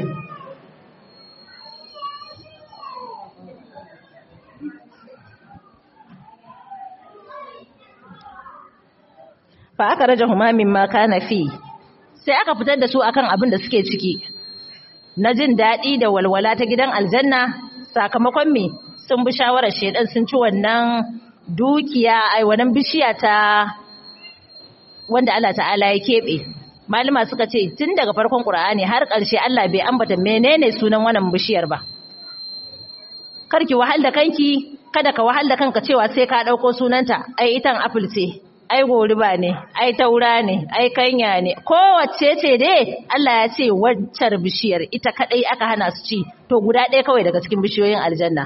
[SPEAKER 3] fa aka raja humamin ma kana fi sai aka fitar da su akan abin da suke ciki na jin daɗi da walwala ta gidan aljanna sakamakon me sun bi shawarar shedan sun ci wannan dukiya ai wannan bishiya ta wanda Allah ta'ala ya keɓe malama suka ce tun daga farkon Qur'ani har ƙarshe Allah bai ambata menene sunan wannan bishiyar ba karki wahal da kanki kada ka wahal da kanka cewa sai ka dauko sunanta ai itan apple ce ai goriba ne ai taura ne ai kanya ne kowace ce dai Allah ya ce waccar bishiyar ita kadai aka hana su ci to guda ɗaya kawai daga cikin bishiyoyin aljanna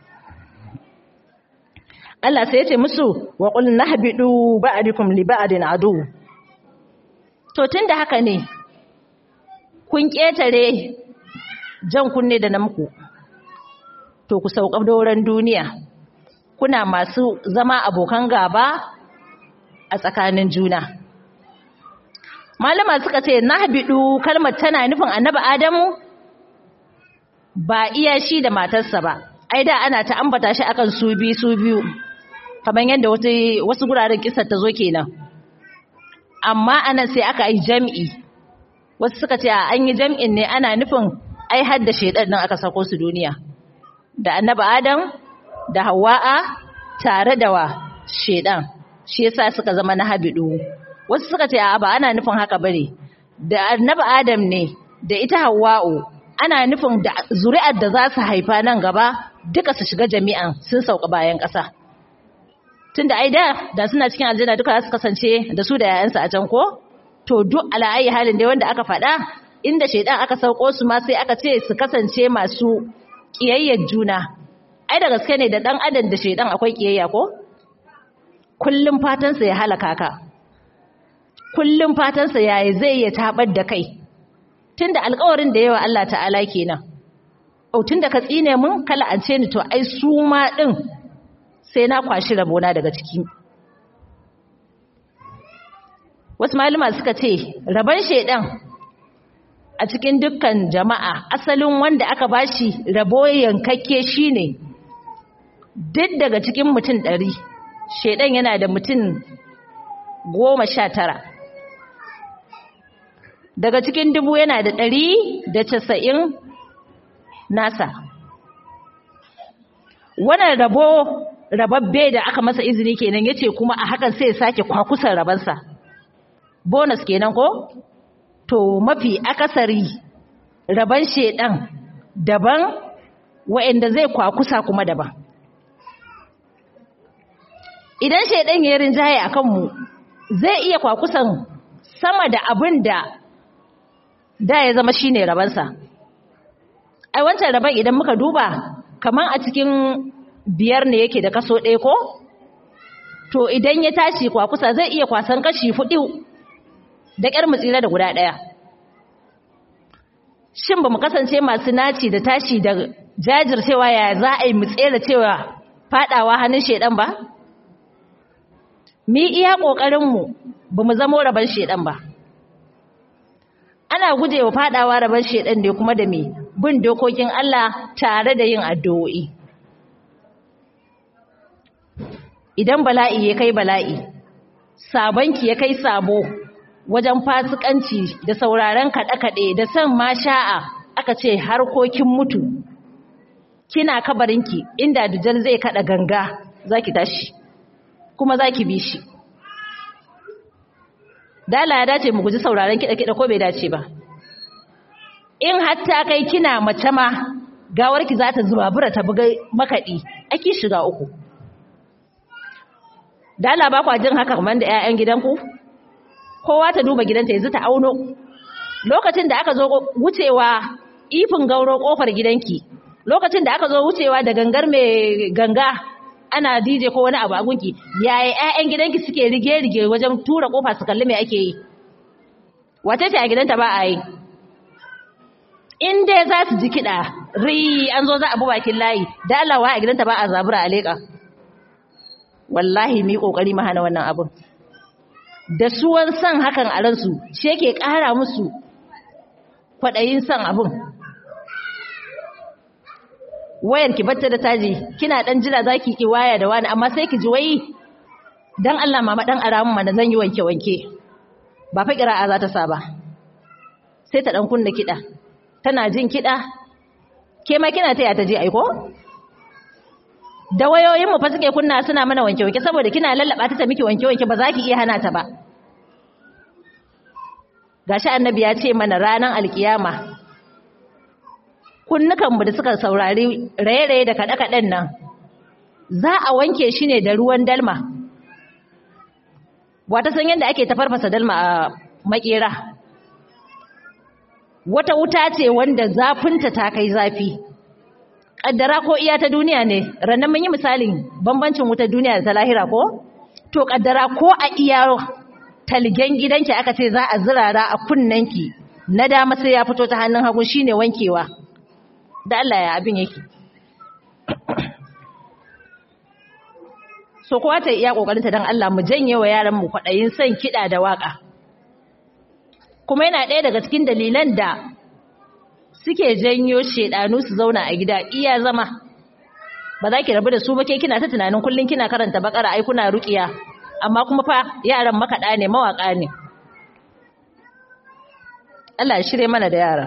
[SPEAKER 3] Allah sai ya ce musu wa qul nahbidu ba'dukum li ba'din adu to tunda haka ne kun ketare jan kunne da namku to ku sauka doron duniya kuna masu zama abokan gaba a tsakanin juna malama suka ce nahbidu kalmar tana nufin annabi adamu ba iya shi da matarsa ba ai da ana ta ambata shi akan su bi su biyu kamar yadda wasu guraren kisar ta zo kenan amma anan sai aka yi jam'i wasu suka ce an yi jam'in ne ana nufin ai har da shaidan nan aka sako su duniya da annabi adam da hawa'a tare da wa shaidan shi yasa suka zama na habidu wasu suka ce a ba ana nufin haka bane da annabi adam ne da ita hawa'u ana nufin da zuri'ar da za su haifa nan gaba duka su shiga jami'an sun sauka bayan ƙasa tunda ai da da suna cikin aljanna duka su kasance da su da yayansu a can ko to duk ala'ayi halin dai wanda aka faɗa inda shaidan aka sauko su ma sai aka ce su kasance masu kiyayyar juna ai da gaske ne da dan adam da shaidan akwai kiyayya ko kullum fatansa ya halaka ka kullum fatansa yayi zai ya tabar da kai tunda alƙawarin da yawa Allah ta'ala kenan au tunda ka tsine mun kala an ce ni to ai su ma din sai na kwashi rabona daga ciki wasu malama suka ce raban shedan a cikin dukkan jama'a asalin wanda aka bashi rabo yankakke shine duk daga cikin mutum ɗari shedan yana da mutum goma sha tara daga cikin dubu yana da ɗari da casa'in nasa wannan rabo rababbe da aka masa izini kenan yace kuma a hakan sai ya sake kwakusan rabansa bonus kenan ko to mafi akasari raban shedan daban wa'anda zai kwakusa kuma daban idan shedan ya rinjaye akan mu zai iya kwakusan sama da abin da da ya zama shine rabansa ai wancan raban idan muka duba kaman a cikin biyar ne yake da kaso ɗaya ko to idan ya tashi kwakusa zai iya kwasan kashi fudu da ƙyar mu tsira da guda ɗaya shin ba mu kasance masu naci da tashi da jajircewa ya za a yi mu tsere cewa faɗawa hannun shaidan ba mu yi iya ƙoƙarinmu ba mu zamo rabon shaidan ba ana gujewa faɗawa rabon shaidan ne kuma da me bin dokokin Allah tare da yin addu'o'i idan bala'i ya kai bala'i sabonki ya kai sabo wajen fasikanci da sauraren kaɗe-kaɗe da son masha'a aka ce harkokin mutu kina kabarinki inda dujal zai kaɗa ganga za ki tashi kuma za ki bi shi dala ya dace mu guji sauraren kiɗa-kiɗa ko bai dace ba in hatta kai kina mace ma gawarki za ta zuba bura ta buga makaɗi ake shiga uku dala ba kwa jin haka kamar da 'ya'yan gidanku kowa ta duba gidanta yanzu ta auno lokacin da aka zo wucewa ifin gauro kofar gidanki lokacin da aka zo wucewa da gangar mai ganga ana DJ ko wani abu a gunki yaya ƴaƴan gidanki suke rige-rige wajen tura kofa su kalli me ake yi wace ce a gidanta ba a yi in dai za su ji kiɗa ri an zo za a bi bakin layi da Allah wa a gidanta ba a zabura a leƙa wallahi mi kokari mu hana wannan abun da suwan san hakan a ransu shi yake ƙara musu kwaɗayin san abun wayar ki batta da taji kina dan jira zaki ki waya da wani amma sai ki ji wai dan Allah mama dan aramu mana zan yi wanke wanke ba fa qira'a za ta sa ba sai ta dan kunna kida tana jin kida ke ma kina taya ta ji aiko da wayoyin mu fa suke kunna suna mana wanke wanke saboda kina lallaba ta ta miki wanke wanke ba za ki iya hana ta ba gashi annabi ya ce mana ranan alkiyama kunnukanmu da suka saurari raye-raye da kaɗe-kaɗen nan za a wanke shi ne da ruwan dalma wata san yadda ake tafarfasa dalma a makera wata wuta ce wanda zafinta ta kai zafi ƙaddara ko iya ta duniya ne rannan mun yi misalin bambancin wutar duniya da ta lahira ko to ƙaddara ko a iya talgen gidanki aka ce za a zirara a kunnanki na dama sai ya fito ta hannun hagu shine wankewa da Allah ya abin yake so kowa ta iya kokarinta don Allah mu janye wa yaran mu kwaɗayin son kiɗa da waƙa kuma yana ɗaya daga cikin dalilan da suke janyo shedanu su zauna a gida iya zama ba za ki rabu da su ba ke kina ta tunanin kullum kina karanta bakara ai kuna ruƙiya amma kuma fa yaran makaɗa ne mawaƙa ne Allah ya shirye mana da yaran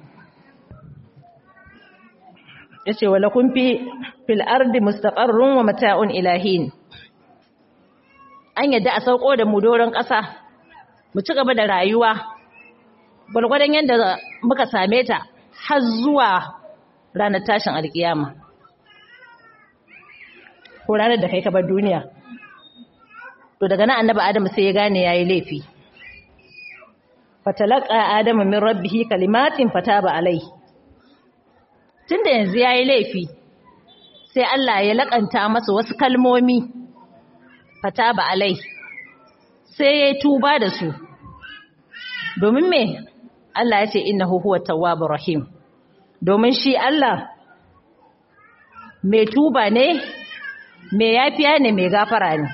[SPEAKER 3] yace wala kun fi fil ardi mustaqarrun wa mata'un ilahin an yadda a sauko da mu doron ƙasa mu ci gaba da rayuwa gwargwadon yadda muka same ta har zuwa ranar tashin alkiyama ko ranar da kai ka bar duniya to daga nan annabi adamu sai ya gane yayi laifi fatalaqa adamu min rabbihi kalimatin fataba alai tunda yanzu yayi laifi sai Allah ya lakanta masa wasu kalmomi fataba alai sai ya tuba da su domin me Allah ya ce innahu huwa tawwabur rahim domin shi Allah mai tuba ne mai yafiya ne mai gafara ne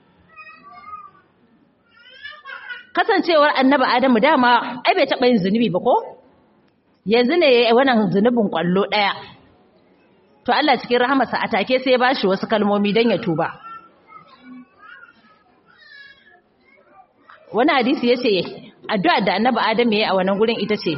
[SPEAKER 3] kasancewar annabi Adamu dama ai bai taɓa yin zunubi ba ko yanzu ne yayi wannan zunubin kwallo ɗaya to Allah cikin rahamarsa a take sai ya bashi wasu kalmomi don ya tuba wani hadisi yace addu'a da annabi Adamu yayi a wannan gurin ita ce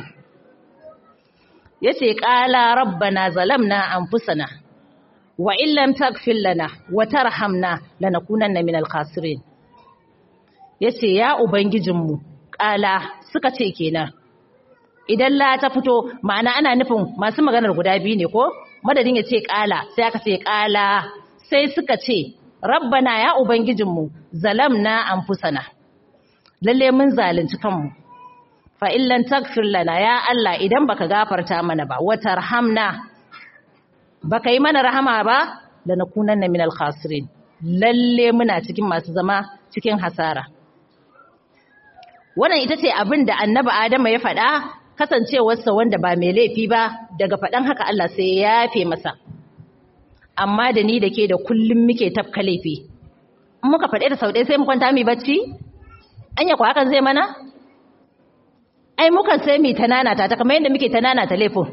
[SPEAKER 3] yace qala rabbana zalamna anfusana wa illam taghfir lana wa tarhamna lanakunanna minal khasirin yace ya ubangijinmu ƙala suka ce kenan idan la ta fito ma'ana ana nufin masu maganar guda biyu ne ko madadin ya ce ƙala sai aka ce ƙala sai suka ce rabbana ya ubangijinmu zalamna anfusana lalle mun zalunci kanmu fa illan tagfir lana ya Allah idan baka gafarta mana ba wa tarhamna baka yi mana rahama ba lanakunanna minal khasirin lalle muna cikin masu zama cikin hasara wannan ita ce abin da annabi Adama ya faɗa kasancewarsa wanda ba mai laifi ba daga faɗan haka Allah sai ya yafe masa amma da ni da ke da kullum muke tafka laifi in muka faɗe da sau ɗaya sai mu kwanta mu bacci anya ko hakan zai mana ai mukan sai mu ta nanata ta kamar yadda muke ta nanata laifin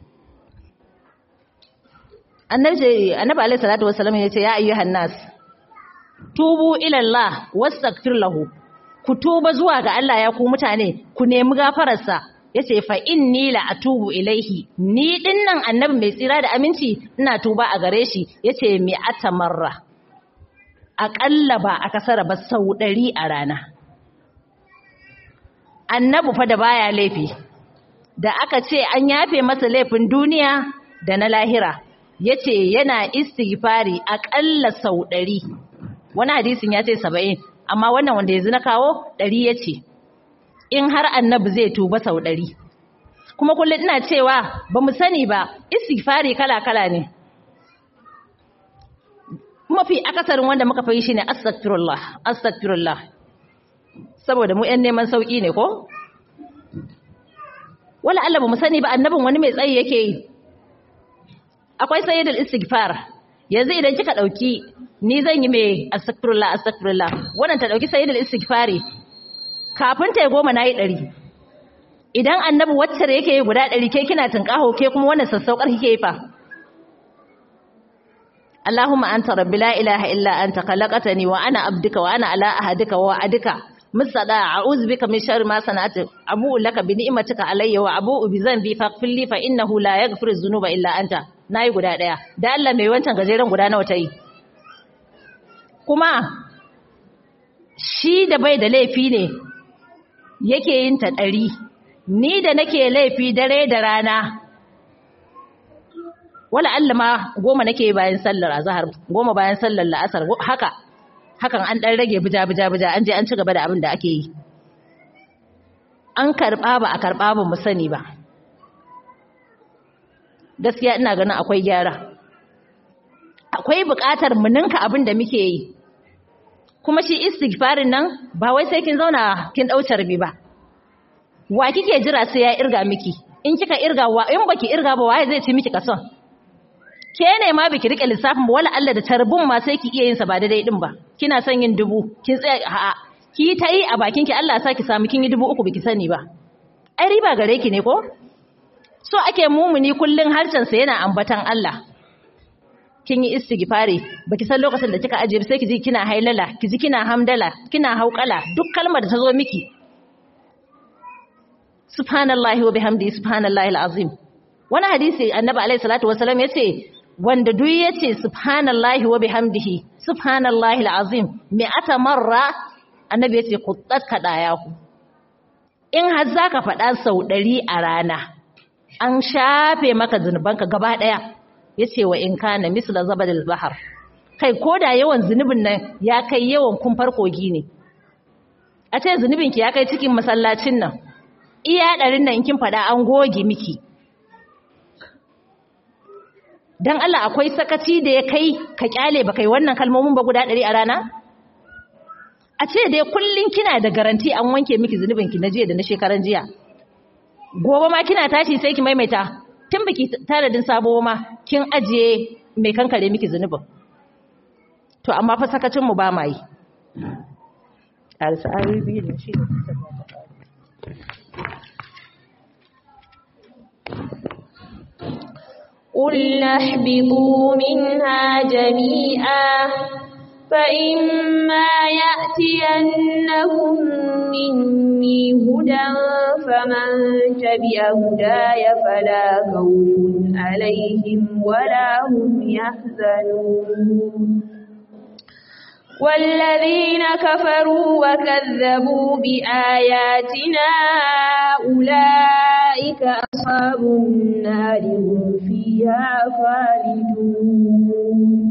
[SPEAKER 3] annabi annabi alaihi salatu wassalam ya ce ya ayyuhan nas tubu ila Allah wastaghfir lahu ku tuba zuwa ga Allah ya ku mutane ku nemi gafararsa yace fa inni la atubu ilaihi ni dinnan annabi mai tsira da aminci ina tuba a gare shi yace mi atamarra aƙalla ba a kasara ba sau ɗari a rana annabi fa da baya laifi da aka ce an yafe masa laifin duniya da na lahira yace yana istighfari aƙalla sau ɗari wani hadisin ya ce saba'in amma wannan wanda yanzu na kawo ɗari ya ce in har annabi zai tuba sau ɗari kuma kullum ina cewa ba mu sani ba istighfari kala-kala ne mafi akasarin wanda muka fi shi ne astagfirullah astagfirullah saboda mu ‘yan neman sauƙi ne ko? wala Allah ba mu sani ba annabin wani mai tsayi yake yi akwai sayyidul istighfar yanzu idan kika ɗauki ni zan yi mai astagfirullah astagfirullah wannan ta ɗauki sayyidul istighfari kafin ta yi goma na yi ɗari idan annabi wacce yake yi guda ɗari ke kina tunƙaho ke kuma wannan sassaukar kike yi fa Allahumma anta rabbi la ilaha illa anta khalaqtani wa ana abduka wa ana ala ahadika wa wa'adika musada a'udhu bika min sharri ma sana'tu abu'u laka bi ni'matika alayya wa abu'u bi dhanbi faghfir li fa innahu la yaghfiru dhunuba illa anta nayi guda daya da Allah mai wancan gajeren guda nawa tayi kuma shi da bai da laifi ne yake yin ta ɗari ni da nake laifi dare da rana wala Allah ma goma nake bayan sallar azhar goma bayan sallar la'asar haka hakan an dan rage bija bija bija an je an ci gaba da abin da ake yi an karba ba a karba ba mu sani ba gaskiya ina ganin akwai gyara akwai buƙatar mu ninka abin da muke yi kuma shi istighfarin nan ba wai sai kin zauna kin dau carbi ba wa kike jira sai ya irga miki in kika irga wa in baki irga ba waye zai ci miki kason ke ne ma biki rike lissafin ba wala Allah da tarbun ma sai ki iya yin sa ba daidai din ba kina son yin dubu kin tsaya a'a ki ta yi a bakin ki Allah ya saki samu kin yi dubu uku biki sani ba ai riba gare ki ne ko so ake mumuni kullun harcen sa yana ambatan Allah kin yi istighfari baki san lokacin da kika ajiye sai ki ji kina hailala ki ji kina hamdala kina hauƙala duk kalmar da ta zo miki subhanallahi wa bihamdi subhanallahi alazim wani hadisi annabi alaihi salatu wasallam yace wanda duk yace subhanallahi wa bihamdihi subhanallahi alazim mi'ata marra annabi yace quttat kadayahu in har zaka faɗa sau ɗari a rana an shafe maka zunubanka gaba ɗaya yace wa in kana misla zabadil bahar kai koda yawan zunubin nan ya kai yawan kumfar kogi ne a ce zunubinki ya kai cikin masallacin nan iya ɗarin nan kin faɗa an goge miki don Allah akwai sakaci da ya kai ka kyale ba kai wannan kalmomin ba guda ɗari a rana? A ce dai kullum kina da garanti an wanke miki zunubinki na jiya da na shekaran jiya. Gobe ma kina tashi sai ki maimaita tun biki tanadin sabo ma kin ajiye mai kankare miki zunubin. To amma fa sakacin mu ba ma yi. Arsa ayoyi biyu ne shi
[SPEAKER 4] قلنا اهبطوا منها جميعا فإما يأتينهم مني هدى فمن تبع هداي فلا خوف عليهم ولا هم يحزنون والذين كفروا وكذبوا بآياتنا أولئك أصحاب النار هم فيها خالدون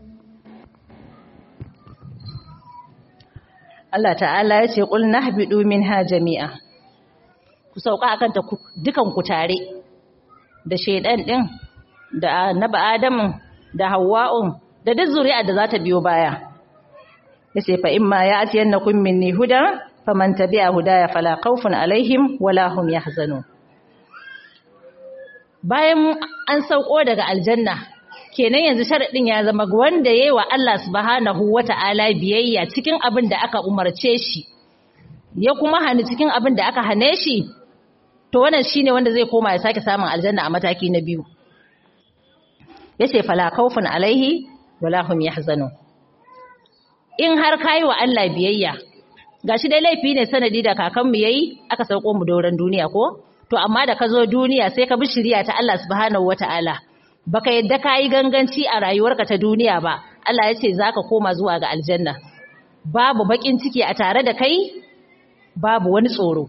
[SPEAKER 3] Allah ta'ala ya ce ƙul nahbidu minha jami'a ku sauka akan ta dukan ku tare da shaidan din da annabi adamu da hawwa'un da duk zuri'a da za ta biyo baya yace fa imma ya'tiyannakum minni huda faman tabi'a hudaya fala khawfun alaihim wala hum yahzanun bayan an sauko daga aljanna kenan yanzu sharadin ya zama wanda yayi wa Allah subhanahu wata'ala biyayya cikin abin da aka umarce shi ya kuma hani cikin abin da aka hane shi to wannan shine wanda zai koma ya sake samun aljanna a mataki na biyu yace fala khawfun alaihi wala hum yahzanun in har kayi wa Allah biyayya gashi dai laifi ne sanadi da kakanmu yayi aka sauko mu doran duniya ko to amma da ka zo duniya sai ka bi shari'a ta Allah subhanahu wataala baka yadda kayi ganganci a rayuwarka ta duniya ba Allah ya ce zaka koma zuwa ga aljanna babu bakin ciki a tare da kai babu wani tsoro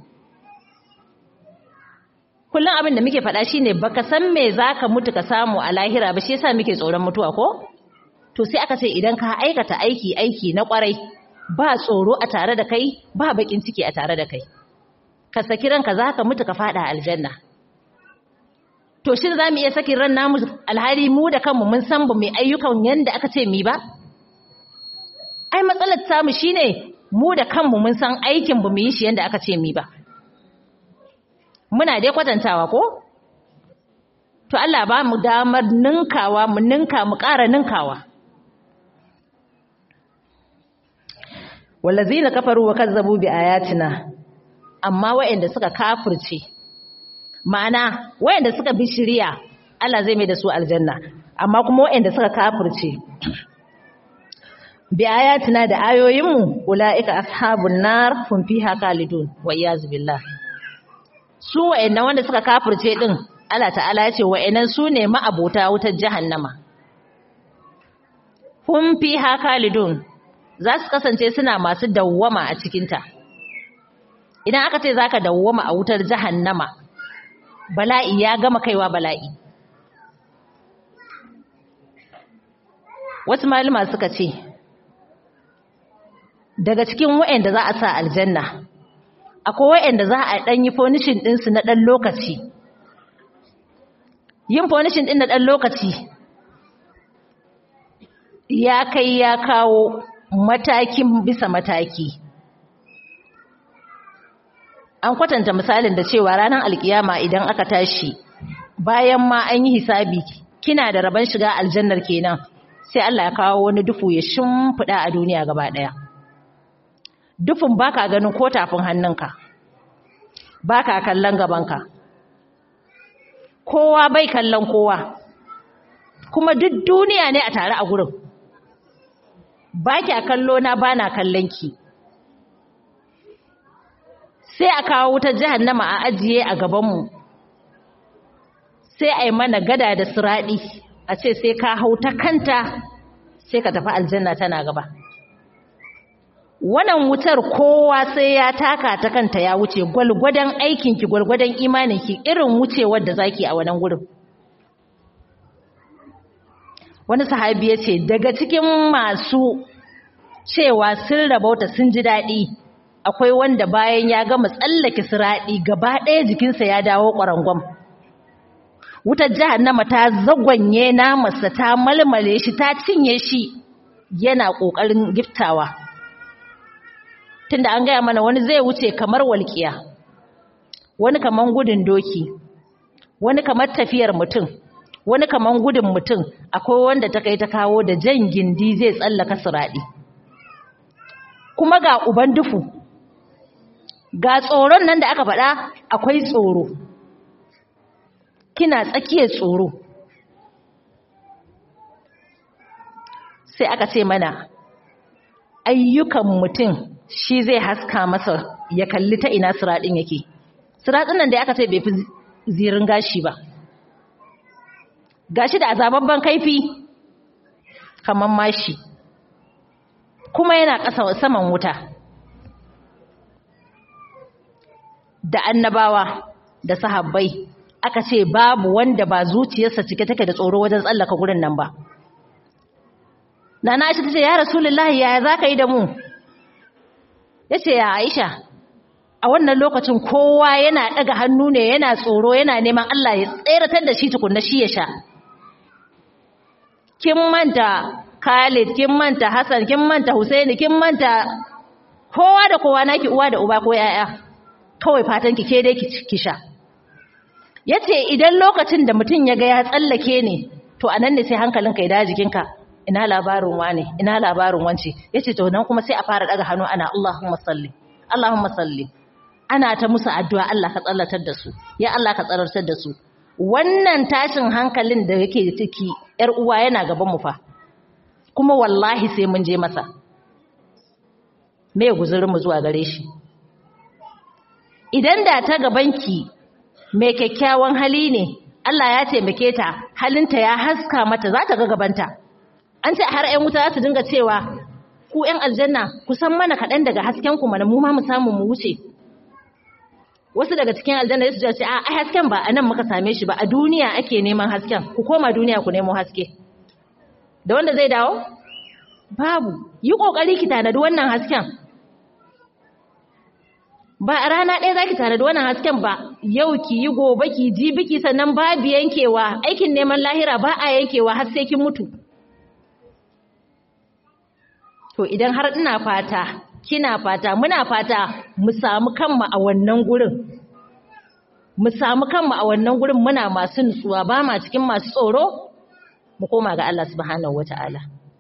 [SPEAKER 3] kullum abin da muke faɗa shine baka san me zaka mutu ka samu a lahira ba shi yasa muke tsoron mutuwa ko to sai aka ce idan ka aikata aiki aiki na kwarai ba tsoro a tare da kai ba bakin ciki a tare da kai ka saki ranka zaka mutu ka fada aljanna to shin zamu iya sakin ran namu alhali mu da kanmu mun san ba mai ayyukan yanda aka ce mi ba ai matsalar samu shine mu da kanmu mun san aikin ba mu yi shi yanda aka ce mi ba muna dai kwatantawa ko to Allah ba mu damar ninkawa mu ninka mu ƙara ninkawa wallazina kafaru wa kazzabu bi ayatina amma waɗanda suka kafirce ma'ana waɗanda suka bi shiriya Allah zai mai da su aljanna amma kuma waɗanda suka kafirce bi ayatina da ayoyinmu ulaika ashabun nar hum fiha khalidun wa iyaz billah su waɗanda wanda suka kafirce din Allah ta'ala ya ce wa'annan su ne ma'abota wutar jahannama hum fiha khalidun za su kasance suna masu dawwama a cikinta idan aka ce zaka dawwama a wutar jahannama bala'i ya gama kaiwa bala'i wasu malama suka ce daga cikin wa'anda za a sa aljanna akwai wa'anda za a ɗan yi fonishin ɗinsu na ɗan lokaci yin fonishin ɗin na ɗan lokaci ya kai ya kawo matakin bisa mataki an kwatanta misalin da cewa ranar alkiyama idan aka tashi bayan ma an yi hisabi kina da rabon shiga aljannar kenan sai Allah ya kawo wani dufu ya shimfiɗa a duniya gaba ɗaya dufin baka ganin ko tafin hannunka baka kallon gabanka kowa bai kallon kowa kuma duk duniya ne a tare a gurin ba kya kallo na ba na kallon ki sai a kawo wutar jahannama a ajiye a gabanmu sai a yi mana gada da siraɗi a ce sai ka hau ta kanta sai ka tafi aljanna tana gaba wannan wutar kowa sai ya taka ta kanta ya wuce gwalgwadon aikinki gwalgwadon imaninki irin wucewar da zaki a wannan gurin wani sahabi ya ce daga cikin masu cewa sun rabauta sun ji daɗi akwai wanda bayan ya gama tsallake siraɗi gaba ɗaya jikinsa ya dawo ƙwarangwam wutar jahannama ta zagwanye namarsa ta malmale shi ta cinye shi yana ƙoƙarin giftawa tunda an gaya mana wani zai wuce kamar walƙiya wani kamar gudun doki wani kamar tafiyar mutum wani kaman gudun mutum akwai wanda ta kai ta kawo da jan gindi zai tsallaka siraɗi kuma ga uban dufu ga tsoron nan da aka faɗa akwai tsoro kina tsakiyar tsoro sai aka ce mana ayyukan mutum shi zai haska masa ya kalli ta ina siraɗin yake siraɗin nan da aka ce bai fi zirin gashi ba gashi da azababban kaifi kaman mashi kuma yana ƙasa saman wuta da annabawa da sahabbai aka ce babu wanda ba zuciyarsa cike take da tsoro wajen tsallaka gurin nan ba Nana Aisha tace ya Rasulullahi yaya zaka yi da mu yace ya Aisha a wannan lokacin kowa yana daga hannu ne yana tsoro yana neman Allah ya tseratar da shi tukunna shi ya sha kin manta Khalid kin manta Hassan kin manta Husaini kin manta kowa da kowa naki uwa da uba ko yaya kawai fatan ki ke dai ki sha yace idan lokacin da mutum ya ga ya tsallake ne to anan ne sai hankalinka ya dawo jikinka ina labarin wane ina labarin wance yace to nan kuma sai a fara daga hannu ana Allahumma salli Allahumma salli ana ta musu addu'a Allah ka tsallatar da su ya Allah ka tsarartar da su wannan tashin hankalin da yake ciki yar uwa yana gaban mu fa kuma wallahi sai mun je masa me guzurin mu zuwa gare shi idan da ta gabanki mai kyakkyawan hali ne Allah ya taimake ta halinta ya haska mata za ta ga gabanta an ce har 'yan wuta za su dinga cewa ku 'yan aljanna ku san mana kaɗan daga hasken ku mana mu ma mu samu mu wuce wasu daga cikin aljanna su ce a ai hasken ba anan muka same shi ba a duniya ake neman hasken ku koma duniya ku nemo haske da wanda zai dawo babu yi kokari ki tanadi wannan hasken ba a rana ɗaya za ki tanadi wannan hasken ba yau ki yi gobe ki ji biki sannan babu yankewa aikin neman lahira ba a yankewa har sai kin mutu to idan har ina fata kina fata muna fata mu samu kanmu a wannan gurin mu samu kanmu a wannan gurin muna masu nutsuwa ba ma cikin masu tsoro mu koma ga Allah subhanahu wata'ala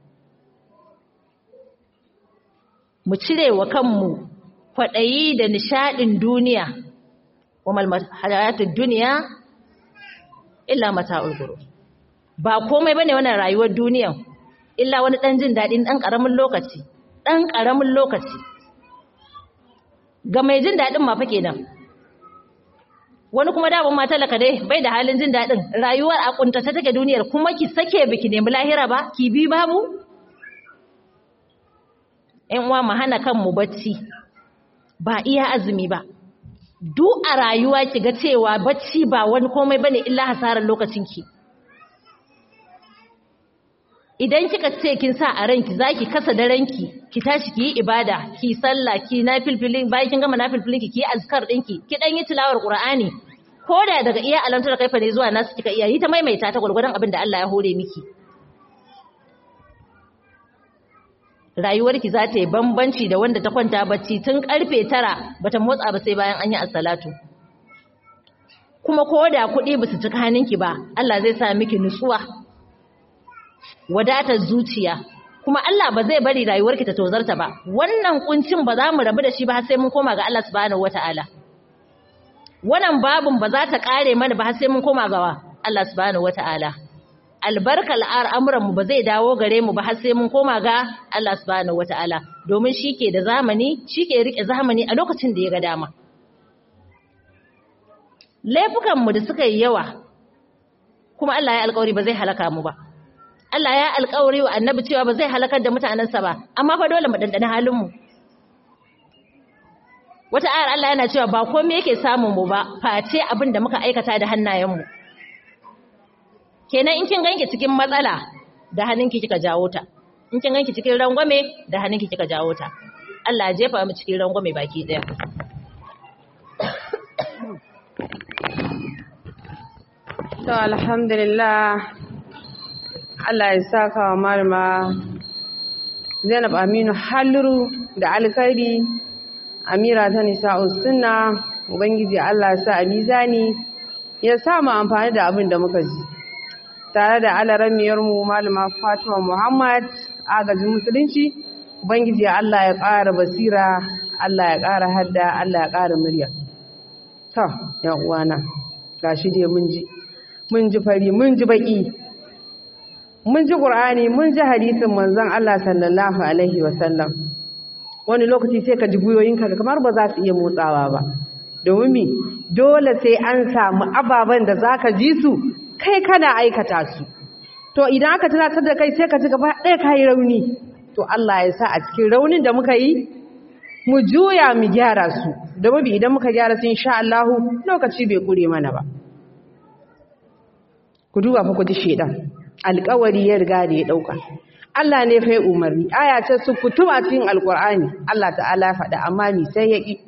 [SPEAKER 3] mu cire wa kanmu kwaɗayi da nishaɗin duniya wa malhayatul duniya illa mata'ul ghurur ba komai bane wannan rayuwar duniyan illa wani ɗan jin daɗin ɗan ƙaramin lokaci ɗan ƙaramin lokaci ga mai jin daɗin ma fa kenan wani kuma da ma talaka dai bai da halin jin daɗin rayuwar a kuntata take duniyar kuma ki sake biki nemi lahira ba ki bi babu ƴan uwa mu hana kanmu bacci ba iya azumi ba duk a rayuwa ki ga cewa bacci ba wani komai bane illa hasarar lokacin ki idan kika ce kin sa a ranki zaki kasa daranki ki tashi ki yi ibada ki sallah ki nafilfilin bayan kin gama nafilfilin ki ki yi azkar dinki ki dan yi tilawar qur'ani ko da daga iya alantar kaifa ne zuwa nasu kika iya yi ta maimaita ta gurgurdan abin da Allah ya hore miki rayuwarki za ta yi bambanci da wanda ta kwanta bacci tun karfe tara bata motsa ba sai bayan an yi assalatu kuma ko da kuɗi ba su cika hannunki ba Allah zai sa miki nutsuwa wadatar zuciya kuma Allah ba zai bari rayuwarki ta tozarta ba wannan kuncin ba za mu rabu da shi ba har sai mun koma ga Allah subhanahu wataala wannan babun ba za ta kare mana ba har sai mun koma ga Allah subhanahu wataala albarkal al'amuran mu ba zai dawo gare mu ba har sai mun koma ga Allah subhanahu wataala domin shike da zamani shike rike zamani a lokacin da ya ga dama laifukan mu da suka yi yawa kuma Allah ya alƙawari ba zai halaka mu ba Allah ya alƙawari wa annabi cewa ba zai halakar da mutanensa ba amma fa dole mu dandana halin mu wata ayar Allah yana cewa ba komai yake samun mu ba face abin da muka aikata da hannayen mu kenan in kin ganki cikin matsala da hannunki kika jawo ta in kin ganki cikin rangwame da hannunki kika jawo ta Allah ya jefa mu cikin rangwame baki daya
[SPEAKER 1] to alhamdulillah Allah ya saka wa malama Zainab Aminu Halluru da alkhairi Amira ta nisa'u sunna Ubangiji Allah ya sa a mizani ya sa mu amfani da abin da muka ji tare da alaramiyar mu malama Fatima Muhammad agajin musulunci Ubangiji Allah ya ƙara basira Allah ya ƙara hadda Allah ya ƙara murya to ya uwana gashi dai mun ji mun ji fari mun ji baki mun ji ƙur'ani mun ji hadisin manzon Allah sallallahu alaihi wasallam wani lokaci sai ka ji guyoyinka kamar ba za su iya motsawa ba domin mi dole sai an samu ababen da za ka ji su kai kana aikata su to idan aka tunatar da kai sai ka ji gaba ɗaya ka yi rauni to Allah ya sa a cikin raunin da muka yi mu juya mu gyara su da mabi idan muka gyara su insha Allah lokaci bai kure mana ba ku duba fa ku ji shedan alƙawari ya riga da ya dauka Allah ne fa umarni aya ce su kutuba cikin alqur'ani Allah ta'ala ya faɗa amma ni sai ya ki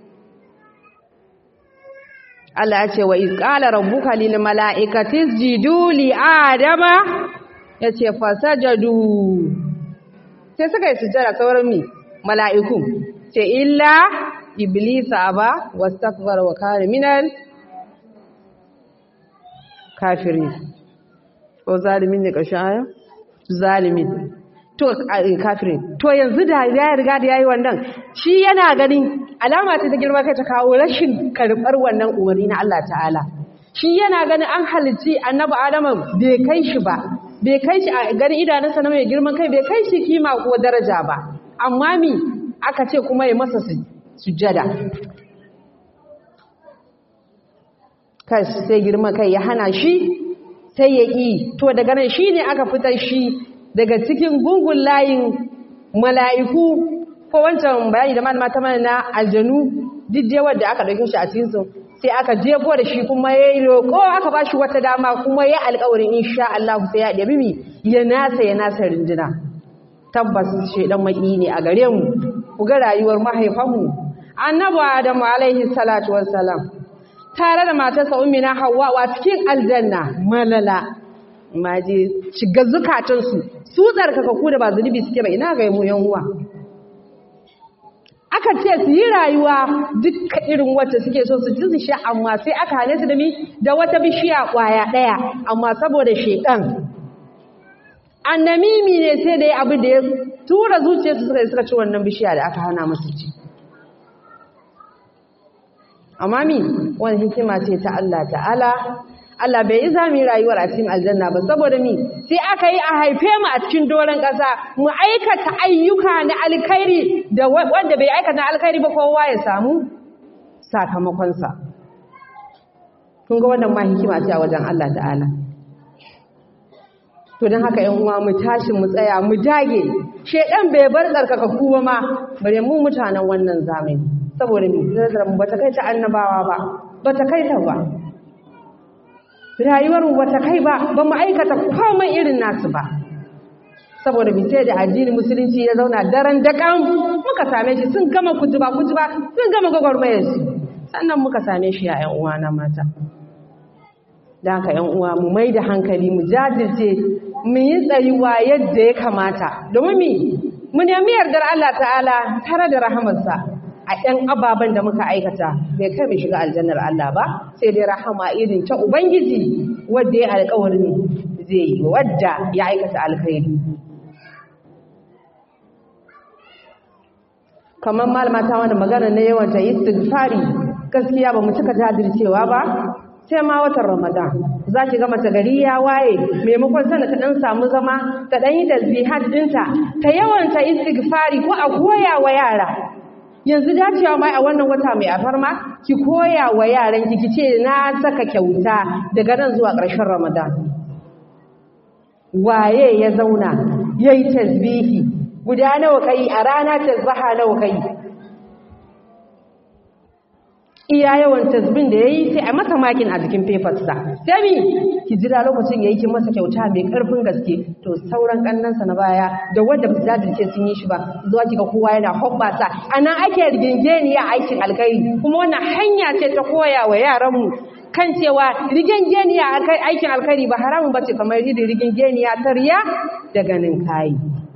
[SPEAKER 1] Allah ya ce wa iz qala rabbuka lil mala'ikati isjudu li adama yace fasajadu sai suka yi sujjada sauran mi mala'iku ce illa iblisa aba wastakbara wa kana minal kafirin ko zalimin ne ƙarshen aya zalimin to kafirin to yanzu da ya riga da yayi wannan shi yana ganin alama ce ta girma kai ta kawo rashin karɓar wannan umarni na Allah ta'ala shi yana ganin an halitti annabi adama bai kai shi ba bai kai shi a ganin idanunsa na mai girman kai bai kai shi kima ko daraja ba amma mi aka ce kuma ya masa sujjada kai sai girman kai ya hana shi sai ya ƙi to daga nan shi ne aka fitar shi daga cikin gungun layin mala'iku ko wancan bayani da malama ta mana na aljanu duk dai wanda aka ɗauke shi a cikin su sai aka jefo da shi kuma ya yi roƙo aka ba shi wata dama kuma ya alƙawarin insha Allah sai ya ɗabi mi ya nasa ya nasa rinjina tabbas shedan maki ne a gare mu ku ga rayuwar mahaifanmu annabi adamu alaihi salatu wassalam tare da matarsa ummina hawwa a cikin aljanna malala maje shiga zukatansu su tsarkaka ku da ba zunubi suke ba ina ga mu yan uwa aka ce su yi rayuwa dukkan irin wacce suke so su ji su sha amma sai aka hane su da mi da wata bishiya kwaya daya amma saboda shedan annamimi ne sai da ya abu da ya tura zuciyarsu suka yi suka ci wannan bishiya da aka hana musu ci amma mi wani hikima ce ta Allah ta'ala Allah bai yi zami rayuwar a cikin aljanna ba saboda mi sai aka yi a haife mu a cikin doron ƙasa mu aikata ayyuka na alkhairi da wanda bai aikata alkhairi ba kowa ya samu sakamakonsa kun ga wannan ma hikima ce a wajen Allah ta'ala to don haka yan uwa mu tashi mu tsaya mu dage shedan bai bar tsarkaka ba ma bare mu mutanen wannan zamani saboda mu zarar mu bata kai ta annabawa ba bata kai ta ba rayuwar mu bata kai ba ba mu aikata komai irin nasu ba saboda mu sai da addini musulunci ya zauna daren dakan muka same shi sun gama kutuba kutuba sun gama gwagwarmayar su sannan muka same shi ya yan uwa na mata da haka yan uwa mu mai da hankali mu jajirce mu yi tsayuwa yadda ya kamata domin mi mu nemi yardar Allah ta'ala tare da rahamarsa a ɗan ababen da muka aikata bai kai mu shiga aljannar Allah ba sai dai rahama irin ta ubangiji wadda ya alƙawarin zai yi wadda ya aikata alkhairi kamar malama ta wani magana na yawan ta istighfari gaskiya ba mu cika jajircewa ba sai ma watan Ramadan za ki ga mace gari ya waye maimakon sana ta dan samu zama ta dan yi tasbihat dinta ta yawanta istighfari ko a koya wa yara yanzu dacewa mai a wannan wata mai afarma ki koya wa yaran ki kice na saka kyauta daga nan zuwa ƙarshen Ramadan waye ya zauna yayi tasbihi guda nawa kai a rana tasbaha nawa kai iya yawan tasbin da yayi sai a masa makin a jikin papers sa sai mi ki jira lokacin yayi kin masa kyauta mai karfin gaske to sauran kannansa na baya da wanda ba su jajirce sun yi shi ba zuwa kiga kowa yana hobbasa anan ake rigingeniya aikin alkhairi kuma wannan hanya ce ta koya wa yaran mu kan cewa rigingeniya aikin alkhairi ba haramun bace kamar rigingeniya ta riya da ganin kai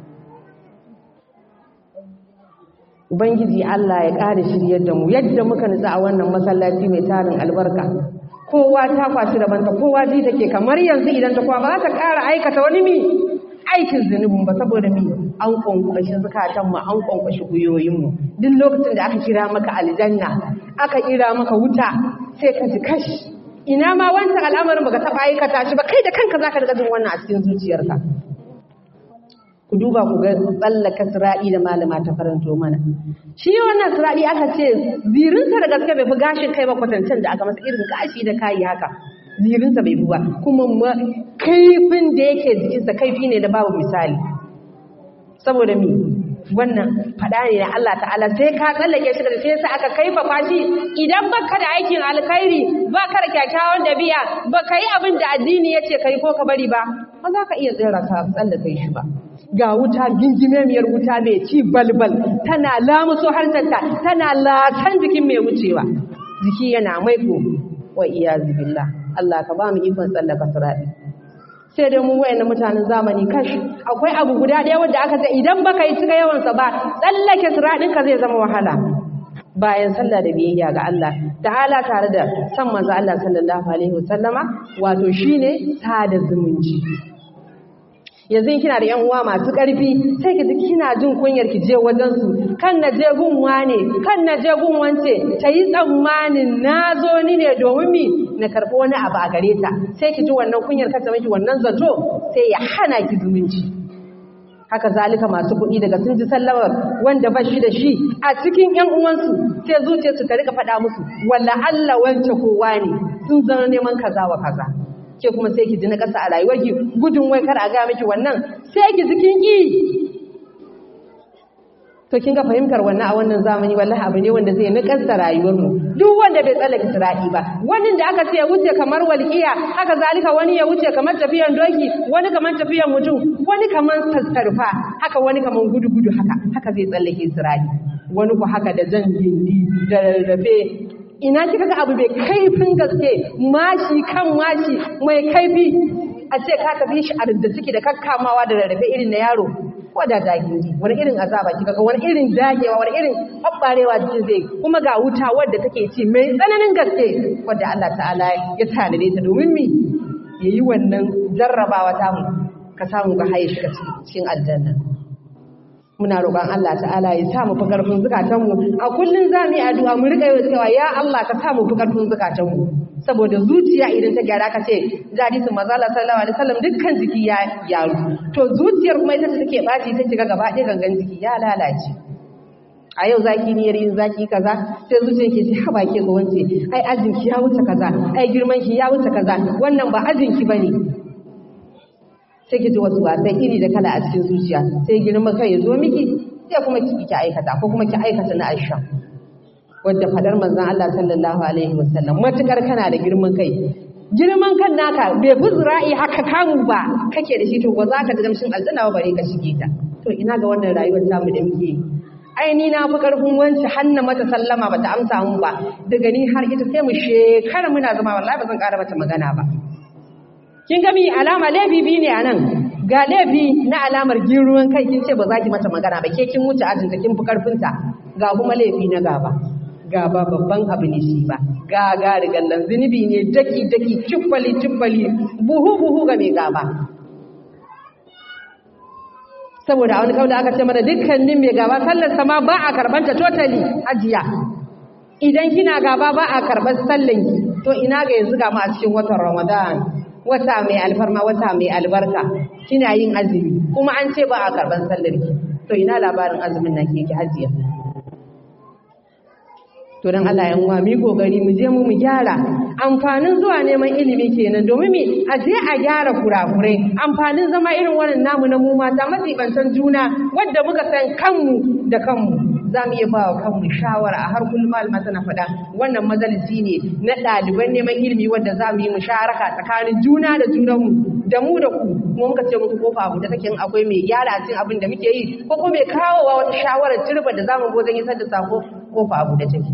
[SPEAKER 1] Ubangiji Allah ya ƙara shiryar da mu yadda muka nutsa a wannan masallaci mai tarin albarka. Kowa ta kwashi rabanta, kowa ji take kamar yanzu idan ta kwa ba za ta ƙara aikata wani mi aikin zunubin ba saboda mi an kwankwashi zukatanmu an kwankwashi guyoyinmu. Duk lokacin da aka kira maka aljanna, aka kira maka wuta, sai ka ji kashi. Ina ma wancan al'amarin baka taɓa aikata shi ba kai da kanka za ka riƙa jin wannan a cikin zuciyarka. ku duba ku ga tsallaka sira'i da malama ta karanto mana shi wannan sira'i aka ce zirinsa da gaske bai fi gashin kai ba kwatancen da aka masa irin gashi da kayi haka zirinsa bai fi ba kuma kaifin da yake jikinsa kaifi ne da babu misali saboda mi wannan fada ne na Allah ta'ala sai ka tsallake shi da sai sa aka kaifafa shi idan baka da aikin alkhairi baka da kyakkyawan dabi'a baka yi abin da addini yace kai ko ka bari ba ba za ka iya tsira ka tsallake shi ba ga wuta gingimemiyar wuta mai ci balbal tana lamuso harcanta tana latan jikin mai wucewa jiki yana maiko wa iyazu billah Allah ka ba mu ikon tsallaka sirati sai dai mu wayannan mutanen zamani kash akwai abu guda ɗaya wanda aka ce idan baka yi cika yawansa ba tsallake siratin ka zai zama wahala bayan sallah da biyayya ga Allah ta'ala tare da san manzo Allah sallallahu alaihi wasallama wato shine sada zumunci yanzu kina da yan uwa masu ƙarfi sai ki ji kina jin kunyar ki je wajen su kan na je gun wane kan na je gun wance ta yi tsammanin na zo ni ne domin mi na karɓi wani abu a gare ta sai ki ji wannan kunyar kata miki wannan zato sai ya hana ki zumunci haka zalika masu kuɗi daga sun ji sallamar wanda ba shi da shi a cikin ƴan uwansu sai zuciyarsu ta rika faɗa musu walla Allah wance kowa ne sun zama neman kaza wa kaza ke kuma sai ki ji na ƙasa a rayuwarki gudun wai kar a ga miki wannan sai ki ji kin ki to kin ga fahimtar wannan a wannan zamani wallahi abu ne wanda zai nakasta rayuwar mu duk wanda bai tsallake sirati ba wani da aka ce ya wuce kamar walqiya haka zalika wani ya wuce kamar tafiyan doki wani kamar tafiyan mutum wani kamar sassarfa haka wani kamar gudu gudu haka haka zai tsallake sirati wani ku haka da jan gindi da rarrafe ina kika ga abu mai kaifin gaske mashi kan mashi mai kaifi a ce ka tafi shi a da ciki da kakkamawa da rarrafe irin na yaro ko da dagindi wani irin azaba kika ga wani irin dagewa wani irin babbarewa jikin zai kuma ga wuta wadda take ci mai tsananin gaske wadda Allah ta'ala ya tanade ta domin mi yayi wannan jarrabawa ta mu ka samu ga haye shi cikin aljanna muna roƙon Allah ta'ala ya sa mu fi ƙarfin zukatanmu a kullun za mu yi addu'a mu riƙa yi cewa ya Allah ka sa mu fi ƙarfin zukatanmu saboda zuciya idan ta gyara ka ce da hadisin manzo Allah sallallahu alaihi wasallam dukkan jiki ya gyaru to zuciyar kuma ita take baci ta shiga gaba ɗaya gangan jiki ya lalace a yau zaki niyyar yin zaki kaza sai zuciyar ke ce haba ke ga wance ai ajinki ya wuce kaza ai girman ki ya wuce kaza wannan ba ajinki bane sai ki ji wasu wasai iri da kala a cikin zuciya sai girma kai ya zo miki sai kuma ki ki aikata ko kuma ki aikata na Aisha wadda fadar manzon Allah sallallahu alaihi wasallam matukar kana da girman kai girman kan naka bai fi zira'i haka kamu ba kake da shi to ba za ka ji damshin aljanna ba bare ka shige ta to ina ga wannan rayuwar tamu da muke ai ni na fi karfin wanci hanna mata sallama bata amsa mun ba daga ni har ita sai mu shekara muna zama wallahi ba zan ƙara mata magana ba kin ga mi alama laifi biyu ne anan ga laifi na alamar giruwan kai kin ce ba za ki mata magana ba ke kin wuce ajinta kin fi karfinta ga kuma laifi na gaba gaba babban abu ne shi ba ga ga rigallan zunubi ne daki daki ciffali ciffali buhu buhu ga mai gaba saboda a wani kawai aka ce mana dukkanin mai gaba sallar sama ba a karbanta totally ajiya idan kina gaba ba a karbar sallanki to ina ga yanzu ga mu a cikin watan ramadan wata mai alfarma wata mai albarka kina yin azumi kuma an ce ba a karban sallar ki to ina labarin azumin nan ke ki hajiya to dan Allah yan uwa mu kokari mu je mu mu gyara amfanin zuwa neman ilimi kenan domin me a je a gyara kurakurai amfanin zama irin wannan namu na mu mata matsibantan juna wanda muka san kanmu da kanmu za mu iya ba wa kanmu shawara a har kullum malama tana faɗa wannan majalisi ne na ɗaliban neman ilimi wanda za mu yi musharaka tsakanin juna da junanmu da mu da ku kuma muka ce muku kofa abu da take akwai mai gyara cin abin da muke yi ko kuma mai kawowa wata shawarar turba da zamu go zan isar da sako kofa abu da take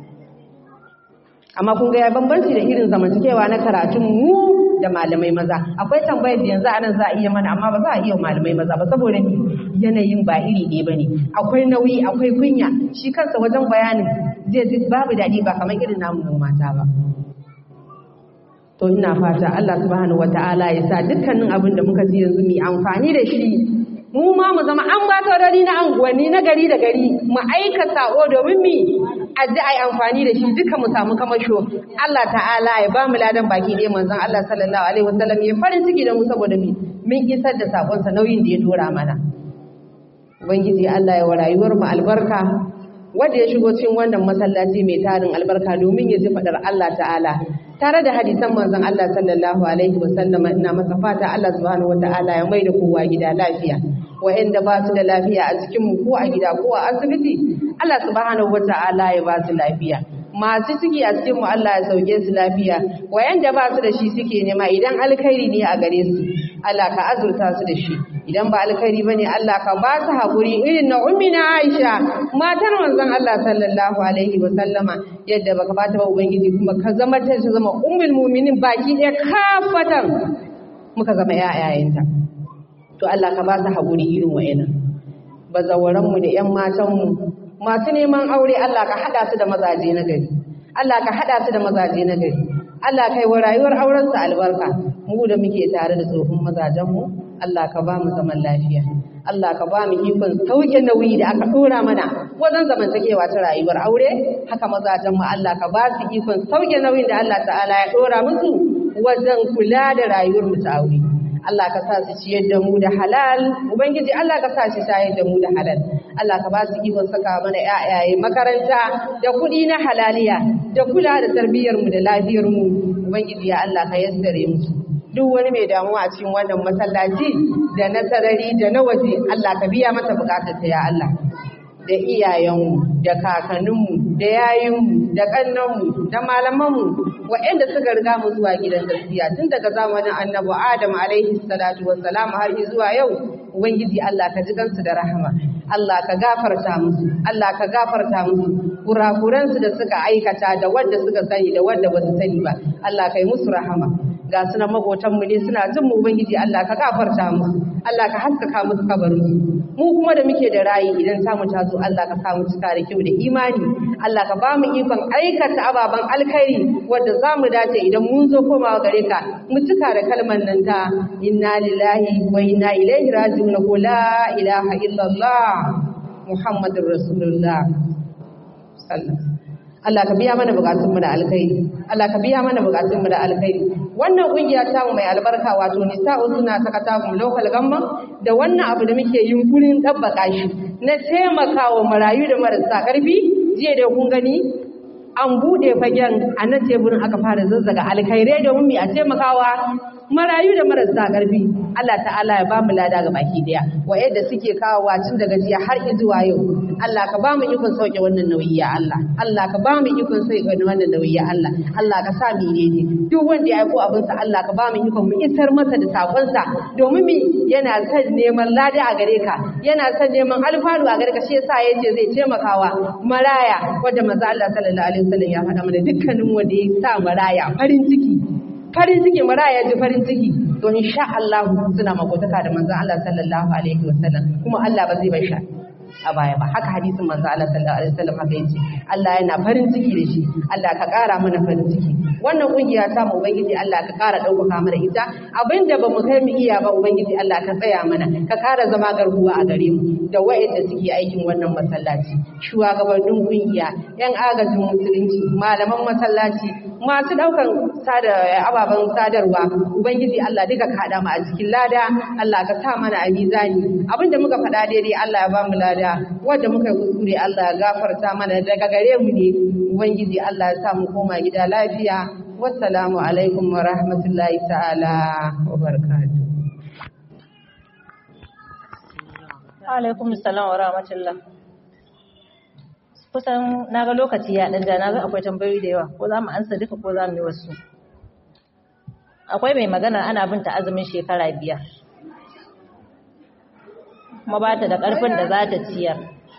[SPEAKER 1] amma kun ga ya bambanci da irin zamantakewa na karatun mu da malamai maza akwai tambayar da yanzu anan za a iya mana amma ba za a iya malamai maza ba saboda yanayin ba iri ɗaya bane akwai nauyi akwai kunya shi kansa wajen bayanin zai ji babu daɗi ba kamar irin namu mu mata ba to ina fata Allah subhanahu wataala ya sa dukkanin abin da muka ji yanzu mu amfani da shi mu ma mu zama an ba taurari na anguwanni na gari da gari mu aika sako domin mi a ji a yi amfani da shi duka mu samu kamasho Allah ta'ala ya ba mu ladan baki ɗaya manzon Allah sallallahu alaihi wasallam ya farin ciki da mu saboda mi mun isar da sakonsa nauyin da ya dora mana ubangiji Allah ya wa rayuwar mu albarka wanda ya shigo cikin wannan masallaci mai tarin albarka domin ya ji fadar Allah ta'ala tare da hadisan manzon Allah sallallahu alaihi wasallam ina masa fata Allah subhanahu wataala ya mai da kowa gida lafiya wa'anda ba su da lafiya a cikin mu ko a gida ko a asibiti Allah subhanahu wata'ala ya ba su lafiya masu ciki a cikin mu Allah ya sauke su lafiya wayanda ba su da shi suke nema idan alkhairi ne a gare su Allah ka azurta su da shi idan ba alkhairi bane Allah ka ba su hakuri irin na ummina Aisha matar manzon Allah sallallahu alaihi wa sallama yadda baka bata ba ubangiji kuma ka zama ta zama ummul mu'minin baki ɗaya kafatan muka zama ƴaƴayenta to Allah ka ba su hakuri irin wayannan bazawaran mu da ƴan matan mu masu neman aure Allah ka hada su da mazaje na gari Allah ka hada su da mazaje na gari Allah kai wa rayuwar auren su albarka mu da muke tare da tsohon mazajen mu Allah ka ba mu zaman lafiya Allah ka ba mu ikon sauke nauyi da aka dora mana wajen zamantakewa ta rayuwar aure haka mazajen mu Allah ka ba su ikon sauke nauyin da Allah ta'ala ya dora musu wajen kula da rayuwar mu ta aure Allah ka sa su ciyar da mu da halal ubangiji Allah ka sa shi shayar da mu da halal Allah ka ba su ikon saka mana ƴaƴaye makaranta da kuɗi na halaliya da kula da tarbiyyar mu da lafiyar mu ubangiji ya Allah ka yassare mu duk wani mai damuwa a cikin wannan masallaci da na sarari da na waje Allah ka biya mata bukatarta ya Allah da iyayenmu da kakanninmu da yayinmu da ƙannanmu da malamanmu waɗanda suka riga mu zuwa gidan gaskiya tun daga zamanin annabi Adam alaihi salatu wassalam har zuwa yau ubangiji Allah ka ji gansu da rahama Allah ka gafarta musu Allah ka gafarta musu kurakuransu da suka aikata da wanda suka sani da wanda ba su sani ba Allah ka yi musu rahama ga suna makotanmu ne suna jin mu ubangiji Allah ka gafarta musu Allah ka haskaka musu kabarin mu kuma da muke da rayi idan samu ta zo Allah ka samu cika da kyau da imani Allah ka ba mu ikon aikata ababen alkhairi wanda za mu dace idan mun zo komawa gare ka mu cika da kalmar nan ta inna lillahi wa inna ilaihi raji'un ko la ilaha illallah muhammadur rasulullah sallallahu Allah ka biya mana bukatunmu da alkhairi Allah ka biya mana bukatunmu da alkhairi wannan kungiya ta mu mai albarka wato nisa'u suna sakata mu local gamma da wannan abu da muke yunkurin tabbaka shi na taimakawa marayu da marasa karfi jiya da kun gani an bude fagen a nan teburin aka fara zazzaga alkhairai domin mu a taimakawa marayu da marasa karfi Allah ta'ala ya bamu lada ga baki daya wayanda suke kawowa tun daga jiya har zuwa yau Allah ka bamu ikon sauke wannan nauyi ya Allah Allah ka bamu ikon sauke wannan nauyi ya Allah Allah ka sa mu ne duk wanda ya aiko abin sa Allah ka bamu ikon mu isar masa da sakon sa domin mi yana son neman lada a gare ka yana son neman alfaru a gare ka shi yasa yace zai taimakawa maraya wanda manzo Allah sallallahu alaihi wasallam ya faɗa mana dukkanin wanda ya sa maraya farin ciki farin ciki maraya ji farin ciki to insha Allah suna makotaka da manzon Allah sallallahu alaihi wasallam kuma Allah ba zai bar shi a baya ba haka hadisin manzo Allah sallallahu alaihi wasallam haka yace Allah yana farin ciki da shi Allah ka ƙara mana farin ciki wannan kungiya ta mu ubangiji Allah ka ƙara ɗaukaka mana ita abinda ba mu kai mu iya ba ubangiji Allah ka tsaya mana ka ƙara zama garkuwa a gare mu da wayanda suke aikin wannan masallaci shugabannin kungiya yan agajin musulunci malaman masallaci masu ɗaukan sada ababen sadarwa ubangiji Allah duka ka haɗa mu a cikin lada Allah ka sa mana a mizani abinda muka faɗa daidai Allah ya ba mu lada wanda muka yi kuskure Allah ya gafarta mana daga gare mu ne ubangiji Allah ya sa mu koma gida lafiya wassalamu alaikum wa rahmatullahi ta'ala wa barakatuh
[SPEAKER 3] alaikum salam wa rahmatullah kusan na ga lokaci ya ɗan na ga akwai tambayoyi da yawa ko za mu ansa duka ko za mu yi wasu akwai mai magana ana bin ta azumin shekara biyar kuma ba ta da ƙarfin da za ta ciyar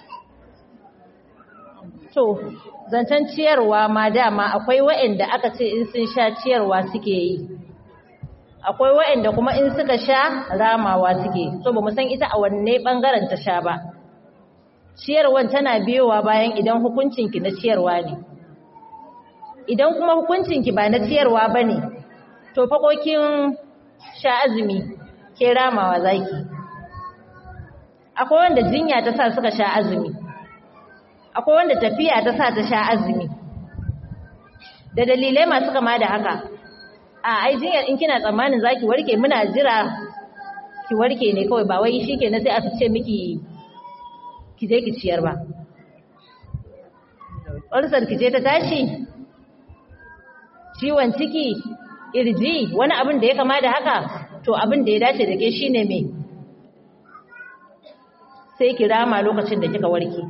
[SPEAKER 3] to zancen ciyarwa ma dama akwai waɗanda aka ce in sun sha ciyarwa suke yi akwai waɗanda kuma in suka sha ramawa suke so ba mu san ita a wanne ɓangaren ta sha ba ciyarwan tana biyowa bayan idan hukuncinki na ciyarwa ne idan kuma hukuncinki ba na ciyarwa ba ne to fakokin sha azumi ke ramawa zaki akwai wanda jinya ta sa suka sha azumi akwai wanda tafiya ta sa ta sha azumi da dalilai masu kama da haka a ai jinyar in kina tsammanin zaki warke muna jira ki warke ne kawai ba wai shikenan sai a fice miki ki je ki ciyar ba ulcer ki je ta tashi ciwon ciki irji wani abin da ya kama da haka to abin da ya dace da ke shine me sai ki rama lokacin da kika warke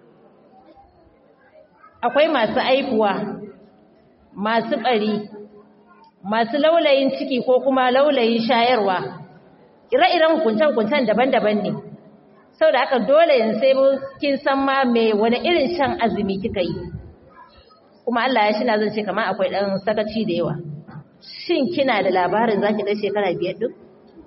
[SPEAKER 3] akwai masu aifuwa masu ɓari masu laulayin ciki ko kuma laulayin shayarwa ire-iren hukunce-hukuncen daban-daban ne sau da aka dole yin sai kin san ma mai wani irin shan azumi kika yi kuma Allah ya shi na zan ce kama akwai ɗan sakaci da yawa shin kina da labarin za ki ɗan shekara biyar ɗin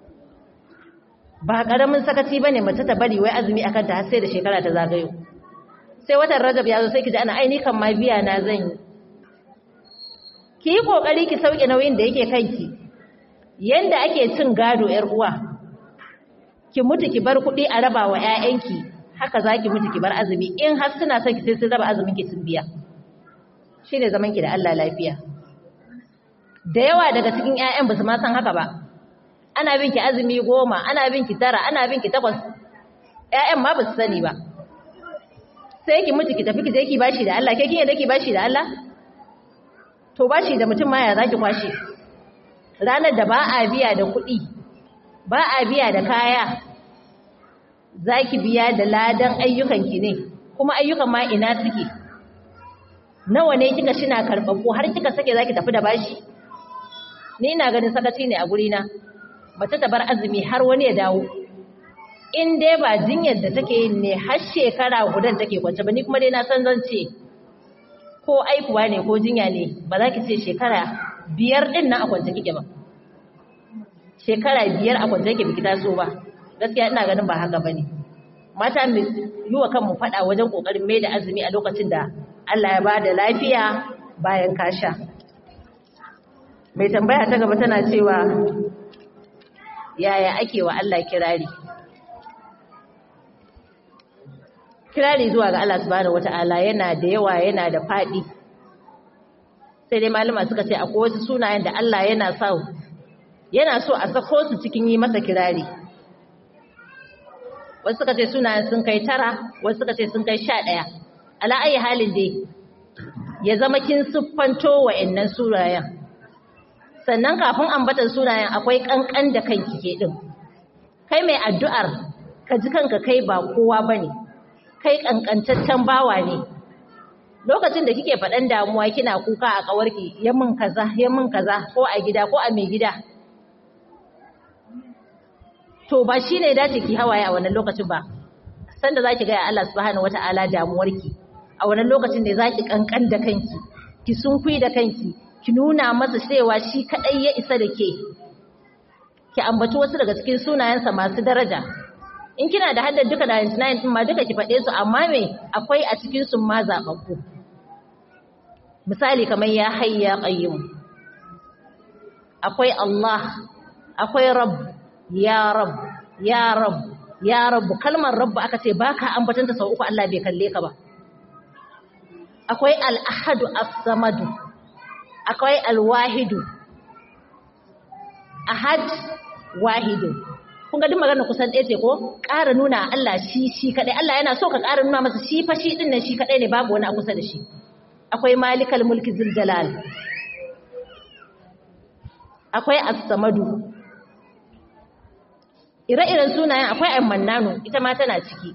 [SPEAKER 3] ba ƙaramin sakaci ba ne mace ta bari wai azumi akan ta har sai da shekara ta zagayo sai watan rajab ya zo sai ki ji ana aini kan ma biya na zan yi ki yi ƙoƙari ki sauke nauyin da yake kanki yanda ake cin gado ‘yar uwa ki mutu ki bar kuɗi a raba wa ‘ya'yanki haka za ki mutu ki bar azumi in har suna son ki sai sun raba azumin ki sun biya shi ne zaman ki da Allah lafiya da yawa daga cikin ‘ya'yan ba su ma san haka ba ana bin ki azumi goma ana bin ki tara ana bin ki takwas ‘ya'yan ma ba su sani ba sai ki mutu ki tafi ki je ki bashi da Allah ke kin yadda ki bashi da Allah to bashi da mutum ma ya zaki kwashe ranar da ba a biya da kuɗi ba a biya da kaya zaki biya da ladan ayyukanki ne kuma ayyukan ma ina suke nawa ne kika shina karɓaɓɓu har kika sake zaki tafi da bashi ni ina ganin sakaci ne a gurina mace ta bar azumi har wani ya dawo in dai ba jinyar da take yin ne har shekara gudan take kwance ba ni kuma dai na san zan ce ko aikuwa ne ko jinya ne ba za ki ce shekara biyar din nan a kwance kike ba shekara biyar a kwance kike biki taso ba gaskiya ina ganin ba haka bane mata mu yi wa kanmu fada wajen kokarin mai da azumi a lokacin da Allah ya bada lafiya bayan kasha mai tambaya ta gaba tana cewa yaya ake wa Allah kirari kirari zuwa ga Allah subhanahu wata'ala yana da yawa yana da faɗi sai dai malama suka ce akwai wasu sunayen da Allah yana so yana so a sako su cikin yi masa kirari wasu suka ce sunayen sun kai tara wasu suka ce sun kai sha ɗaya ala ayi halin dai ya zama kin siffanto wa'annan sunayen sannan kafin ambatan sunayen akwai kankan da kanki ke din kai mai addu'ar ka ji kanka kai ba kowa bane kai kankantaccen bawa ne lokacin da kike faɗan damuwa kina kuka a kawarki ya min kaza ya min kaza ko a gida ko a mai gida to ba shine dace ki hawaye a wannan lokacin ba sanda zaki ga Allah subhanahu wataala damuwarki a wannan lokacin ne zaki kankan da kanki ki sunkui da kanki ki nuna masa cewa shi kadai ya isa da ke ki ambaci wasu daga cikin sunayensa masu daraja in kina da haddar duka 99 din ma duka ki faɗe su amma me akwai a cikin su ma zababbu misali kamar ya hayya qayyum akwai Allah akwai rabb ya rabb ya rabb ya rabb kalmar rabb aka ce baka ambatanta sau uku Allah bai kalle ka ba akwai al-ahadu as-samadu akwai al-wahidu ahad wahidu kun ga duk magana kusan ɗaya ce ko ƙara nuna Allah shi shi kaɗai Allah yana so ka ƙara nuna masa shi fa shi ɗin nan shi kaɗai ne babu wani a kusa da shi akwai malikal mulki zul jalal akwai as-samadu ire-iren sunayen akwai ammannanu ita ma tana ciki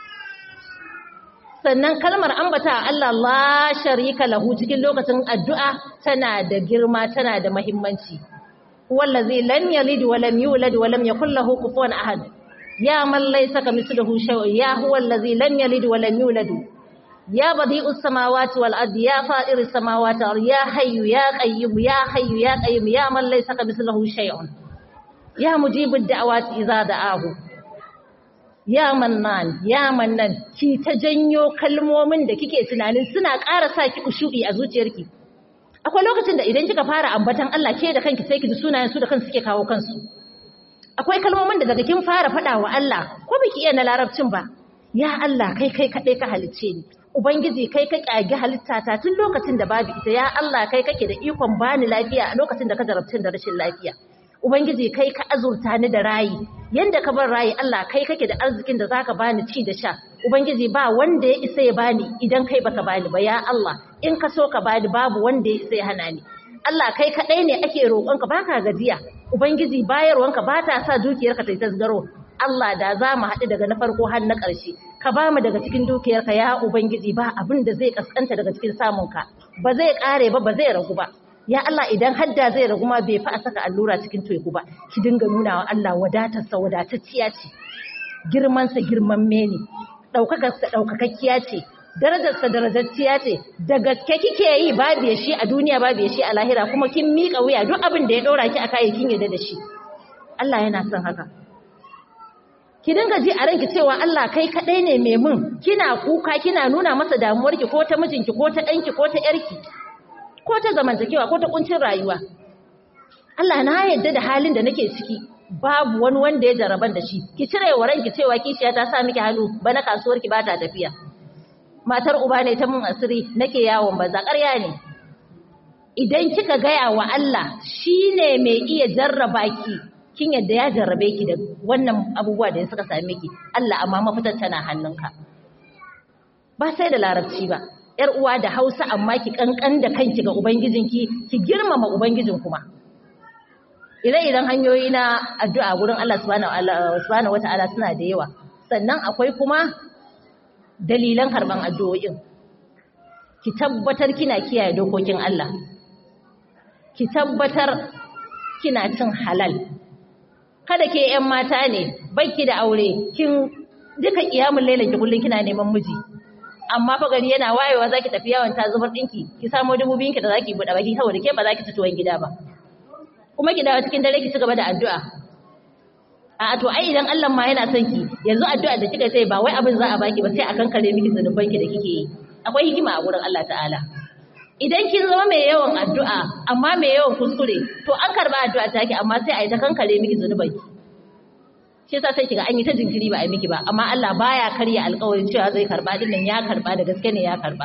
[SPEAKER 3] sannan kalmar ambata Allah la sharika lahu cikin lokacin addu'a tana da girma tana da muhimmanci wallazi lam yalid wa lam yulad wa lam yakul lahu kufuwan ahad ya man laysa kamithlihi shay'un ya huwa allazi lam yalid wa lam yulad ya badi'us samawati wal ardi ya fa'iris samawati wal ya hayyu ya qayyum ya hayyu ya qayyum ya man laysa kamithlihi shay'un ya mujibud da'awati idza da'ahu ya mannan ya mannan ki ta janyo kalmomin da kike tunanin suna ƙara sa ki kushu'i a zuciyarki akwai lokacin da idan kika fara ambatan Allah ke da kanki sai ki ji sunayen su da kansu suke kawo kansu akwai kalmomin da daga kin fara faɗa wa Allah ko biki iya na larabcin ba ya Allah kai kai kadai ka halicce ni ubangiji kai ka kage halittata tun lokacin da babu ita ya Allah kai kake da ikon bani lafiya a lokacin da ka jarabtin da rashin lafiya ubangiji kai ka azurta ni da rayi yanda ka bar rayi Allah kai kake da arzikin da zaka bani ci da sha ubangiji ba wanda ya isa ya bani idan kai baka bani ba ya Allah in ka so ka bani babu wanda ya isa ya hana ni Allah kai kadai ne ake roƙonka baka gajiya ubangiji bayarwanka ba ta sa dukiyarka ta tasgaro Allah da za mu haɗu daga na farko har na ƙarshe ka ba mu daga cikin dukiyarka ya ubangiji ba abin da zai kaskanta daga cikin samunka ba zai ƙare ba ba zai ragu ba ya Allah idan hadda zai ragu ma bai fa a saka allura cikin teku ba ki dinga nuna wa Allah wadatarsa wadatacciya ce girmansa girman mene ɗaukakarsa ɗaukakakkiya ce darajarsa darajacciya ce da gaske kike yi babu ya shi a duniya babu ya shi a lahira kuma kin miƙa wuya duk abin da ya ɗora ki a kayayyakin yadda da shi Allah yana son haka ki dinga ji a ranki cewa Allah kai kaɗai ne mai mun kina kuka kina nuna masa damuwarki ko ta mijinki ko ta ɗanki ko ta ƴarki ko ta zamantakewa ko ta kuncin rayuwa Allah na yarda da halin da nake ciki babu wani wanda ya jaraban da shi ki cire wa ranki cewa kishiya ta sa miki hannu bana kasuwar ki bata tafiya matar uba ne ta mun asiri nake yawon banza ƙarya ne idan kika gaya wa Allah shine mai iya jarraba ki kin yadda ya jarrabe ki da wannan abubuwa da suka same ki Allah amma mafitar tana hannunka ba sai da larabci ba yar uwa da Hausa amma ki kankan da kanki ga ubangijinki ki girmama ubangijin kuma ire-iren hanyoyi na addu'a gurin Allah subhanahu wata'ala suna da yawa sannan akwai kuma dalilan karban addu'o'in ki tabbatar kina kiyaye dokokin Allah ki tabbatar kina cin halal kada ke ƴan mata ne baki da aure kin duka kiyamul lailan ki kullun kina neman miji amma fa gari yana wayewa zaki tafi yawon ta zubar dinki ki samo dubu biyun ki da zaki buɗe baki saboda ke ba zaki ci tuwon gida ba kuma ki dawo cikin dare ki ci gaba da addu'a a to ai idan Allah ma yana son ki yanzu addu'a da kika sai ba wai abin za a baki ba sai a kankare miki zanuban ki da kike yi akwai hikima a gurin Allah ta'ala idan kin zama mai yawan addu'a amma mai yawan kuskure to an karba addu'a take amma sai a yi ta kankare miki zanuban ki shi yasa sai kiga an yi ta jinkiri ba a yi miki ba amma Allah baya karya alƙawarin cewa zai karba din nan ya karba da gaske ne ya karba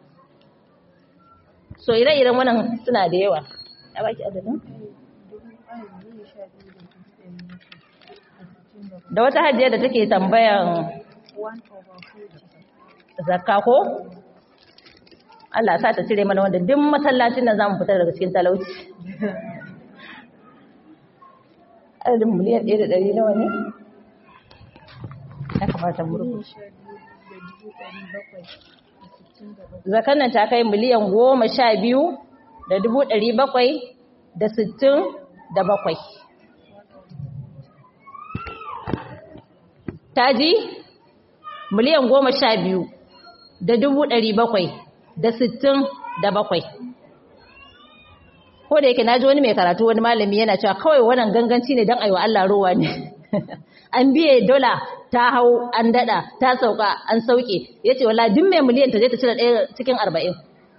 [SPEAKER 3] so ire-iren wannan suna da yawa ya baki adadin da wata hajjiya da take tambayan zakka ko Allah sa ta cire mana wanda duk masallacin nan zamu fitar daga cikin talauci adadin miliyan ɗaya da ɗari nawa ne ya kamata mu rubuta zakan nan ta kai miliyan goma sha biyu da dubu ɗari bakwai da sittin da bakwai ta ji miliyan goma sha biyu da dubu ɗari bakwai da sittin da bakwai ko da yake na ji wani mai karatu wani malami yana cewa kawai wannan ganganci ne don aiwa Allah rowa ne an biye dola ta hau an dada ta sauka an sauke ya ce wala duk mai miliyan ta je ta cire ɗaya cikin arba'in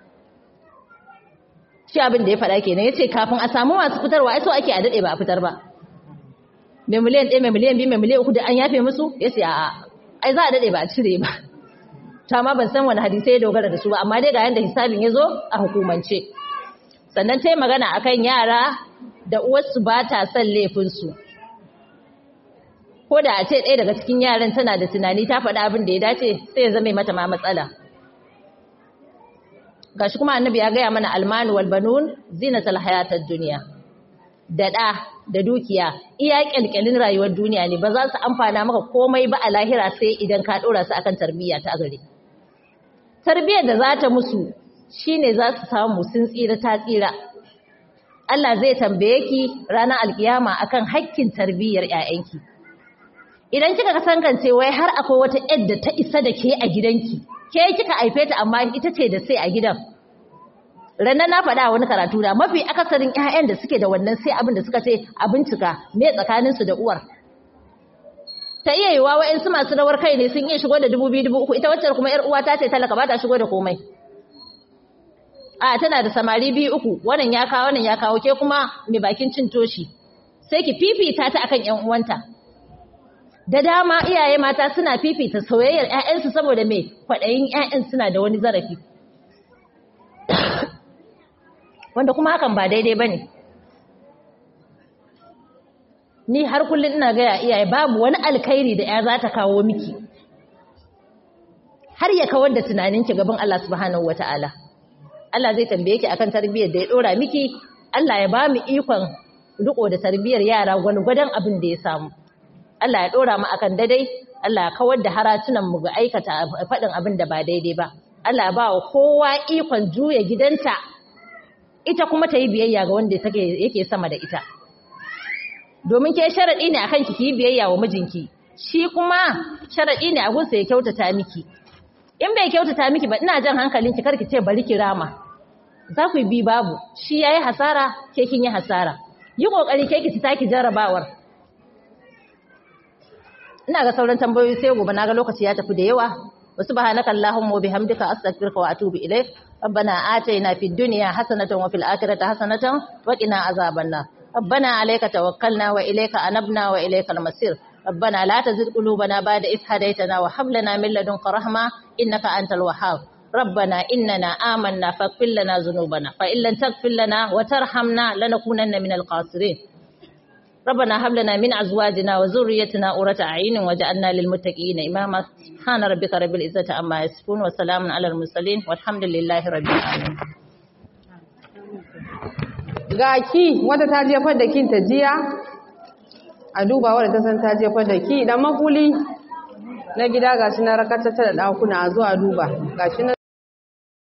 [SPEAKER 3] shi abin da ya faɗa kenan ya ce kafin a samu masu fitarwa ai so ake a daɗe ba a fitar ba mai miliyan ɗaya mai miliyan biyu mai miliyan uku da an yafe musu ya ce a'a ai za a daɗe ba a cire ba ta ma ban san wani hadisai ya dogara da su ba amma dai ga yanda hisabin ya zo a hukumance sannan ta yi magana akan yara da uwarsu ba ta son laifinsu ko da a ce ɗaya daga cikin yaran tana da tunani ta faɗa abin da ya dace sai ya zama mata ma matsala gashi kuma annabi ya gaya mana almanu wal banun zinatul hayatad dunya da ɗa da dukiya iya kyalkyalin rayuwar duniya ne ba za su amfana maka komai ba a lahira sai idan ka ɗora su akan tarbiyya ta gari tarbiyyar da za ta musu shine za su samu sun tsira ta tsira Allah zai tambaye ki ranar alkiyama akan hakkin tarbiyyar ƴaƴanki idan kika kasankance wai har akwai wata yadda ta isa da ke a gidanki ke kika haife ta amma ita ce da sai a gidan ranar na faɗa wani karatu da mafi akasarin ƴaƴan da suke da wannan sai abin da suka ce a bincika me tsakaninsu da uwar ta iya yiwa wa'insu masu rawar kai ne sun iya shigo da dubu biyu dubu uku ita wacce kuma ƴar uwa ta ce talaka ba ta shigo da komai a tana da samari biyu uku wannan ya kawo wannan ya kawo ke kuma mai bakin cin toshi sai ki fifita ta akan ƴan uwanta da dama iyaye mata suna fifita soyayyar ƴaƴansu saboda me kwaɗayin ƴaƴan suna da wani zarafi wanda kuma hakan ba daidai bane ni har kullum ina gaya iyaye babu wani alkhairi da ya za ta kawo miki har ya kawar da tunaninki gaban Allah subhanahu wataala Allah zai tambaye ki akan tarbiyyar da ya dora miki Allah ya ba mu ikon riko da tarbiyyar yara gwargwadon abin da ya samu Allah ya dora mu akan daidai Allah ya kawar da haratunan mu ga aikata faɗin abin da ba daidai ba Allah ya ba wa kowa ikon juya gidanta ita kuma ta yi biyayya ga wanda take yake sama da ita domin ke sharaɗi ne akan ki yi biyayya wa mijinki shi kuma sharaɗi ne a gunsa ya kyautata miki in bai kyautata miki ba ina jan hankalinki kar ki ce bari ki rama za ku yi bi babu shi yayi hasara ke kin yi hasara yi kokari ke ki ci taki jarrabawar ina ga sauran tambayoyi sai gobe naga lokaci ya tafi da yawa wa subhanaka allahumma wa bihamdika astaghfiruka wa atubu ilaik ربنا آتينا في الدنيا حسنة وفي الآخرة حسنة وقنا عذاب النار ربنا عليك توكلنا وإليك أنبنا وإليك المصير ربنا لا تزغ قلوبنا بعد إذ هديتنا وهب لنا من لدنك رحمة إنك أنت الوهاب ربنا إننا آمنا فاغفر لنا ذنوبنا فإن لم تغفر لنا وترحمنا لنكونن من الخاسرين ربنا هب لنا من أزواجنا وذريتنا قرة أعين واجعلنا للمتقين إماما سبحان ربك رب العزة عما يصفون وسلام على المرسلين والحمد لله رب العالمين
[SPEAKER 1] ga ki wadda ta jefar da kin ta jiya a duba wadda ta san ta jefar da ki dan makuli na gida gashi na rakata da dakuna a zo a duba gashi na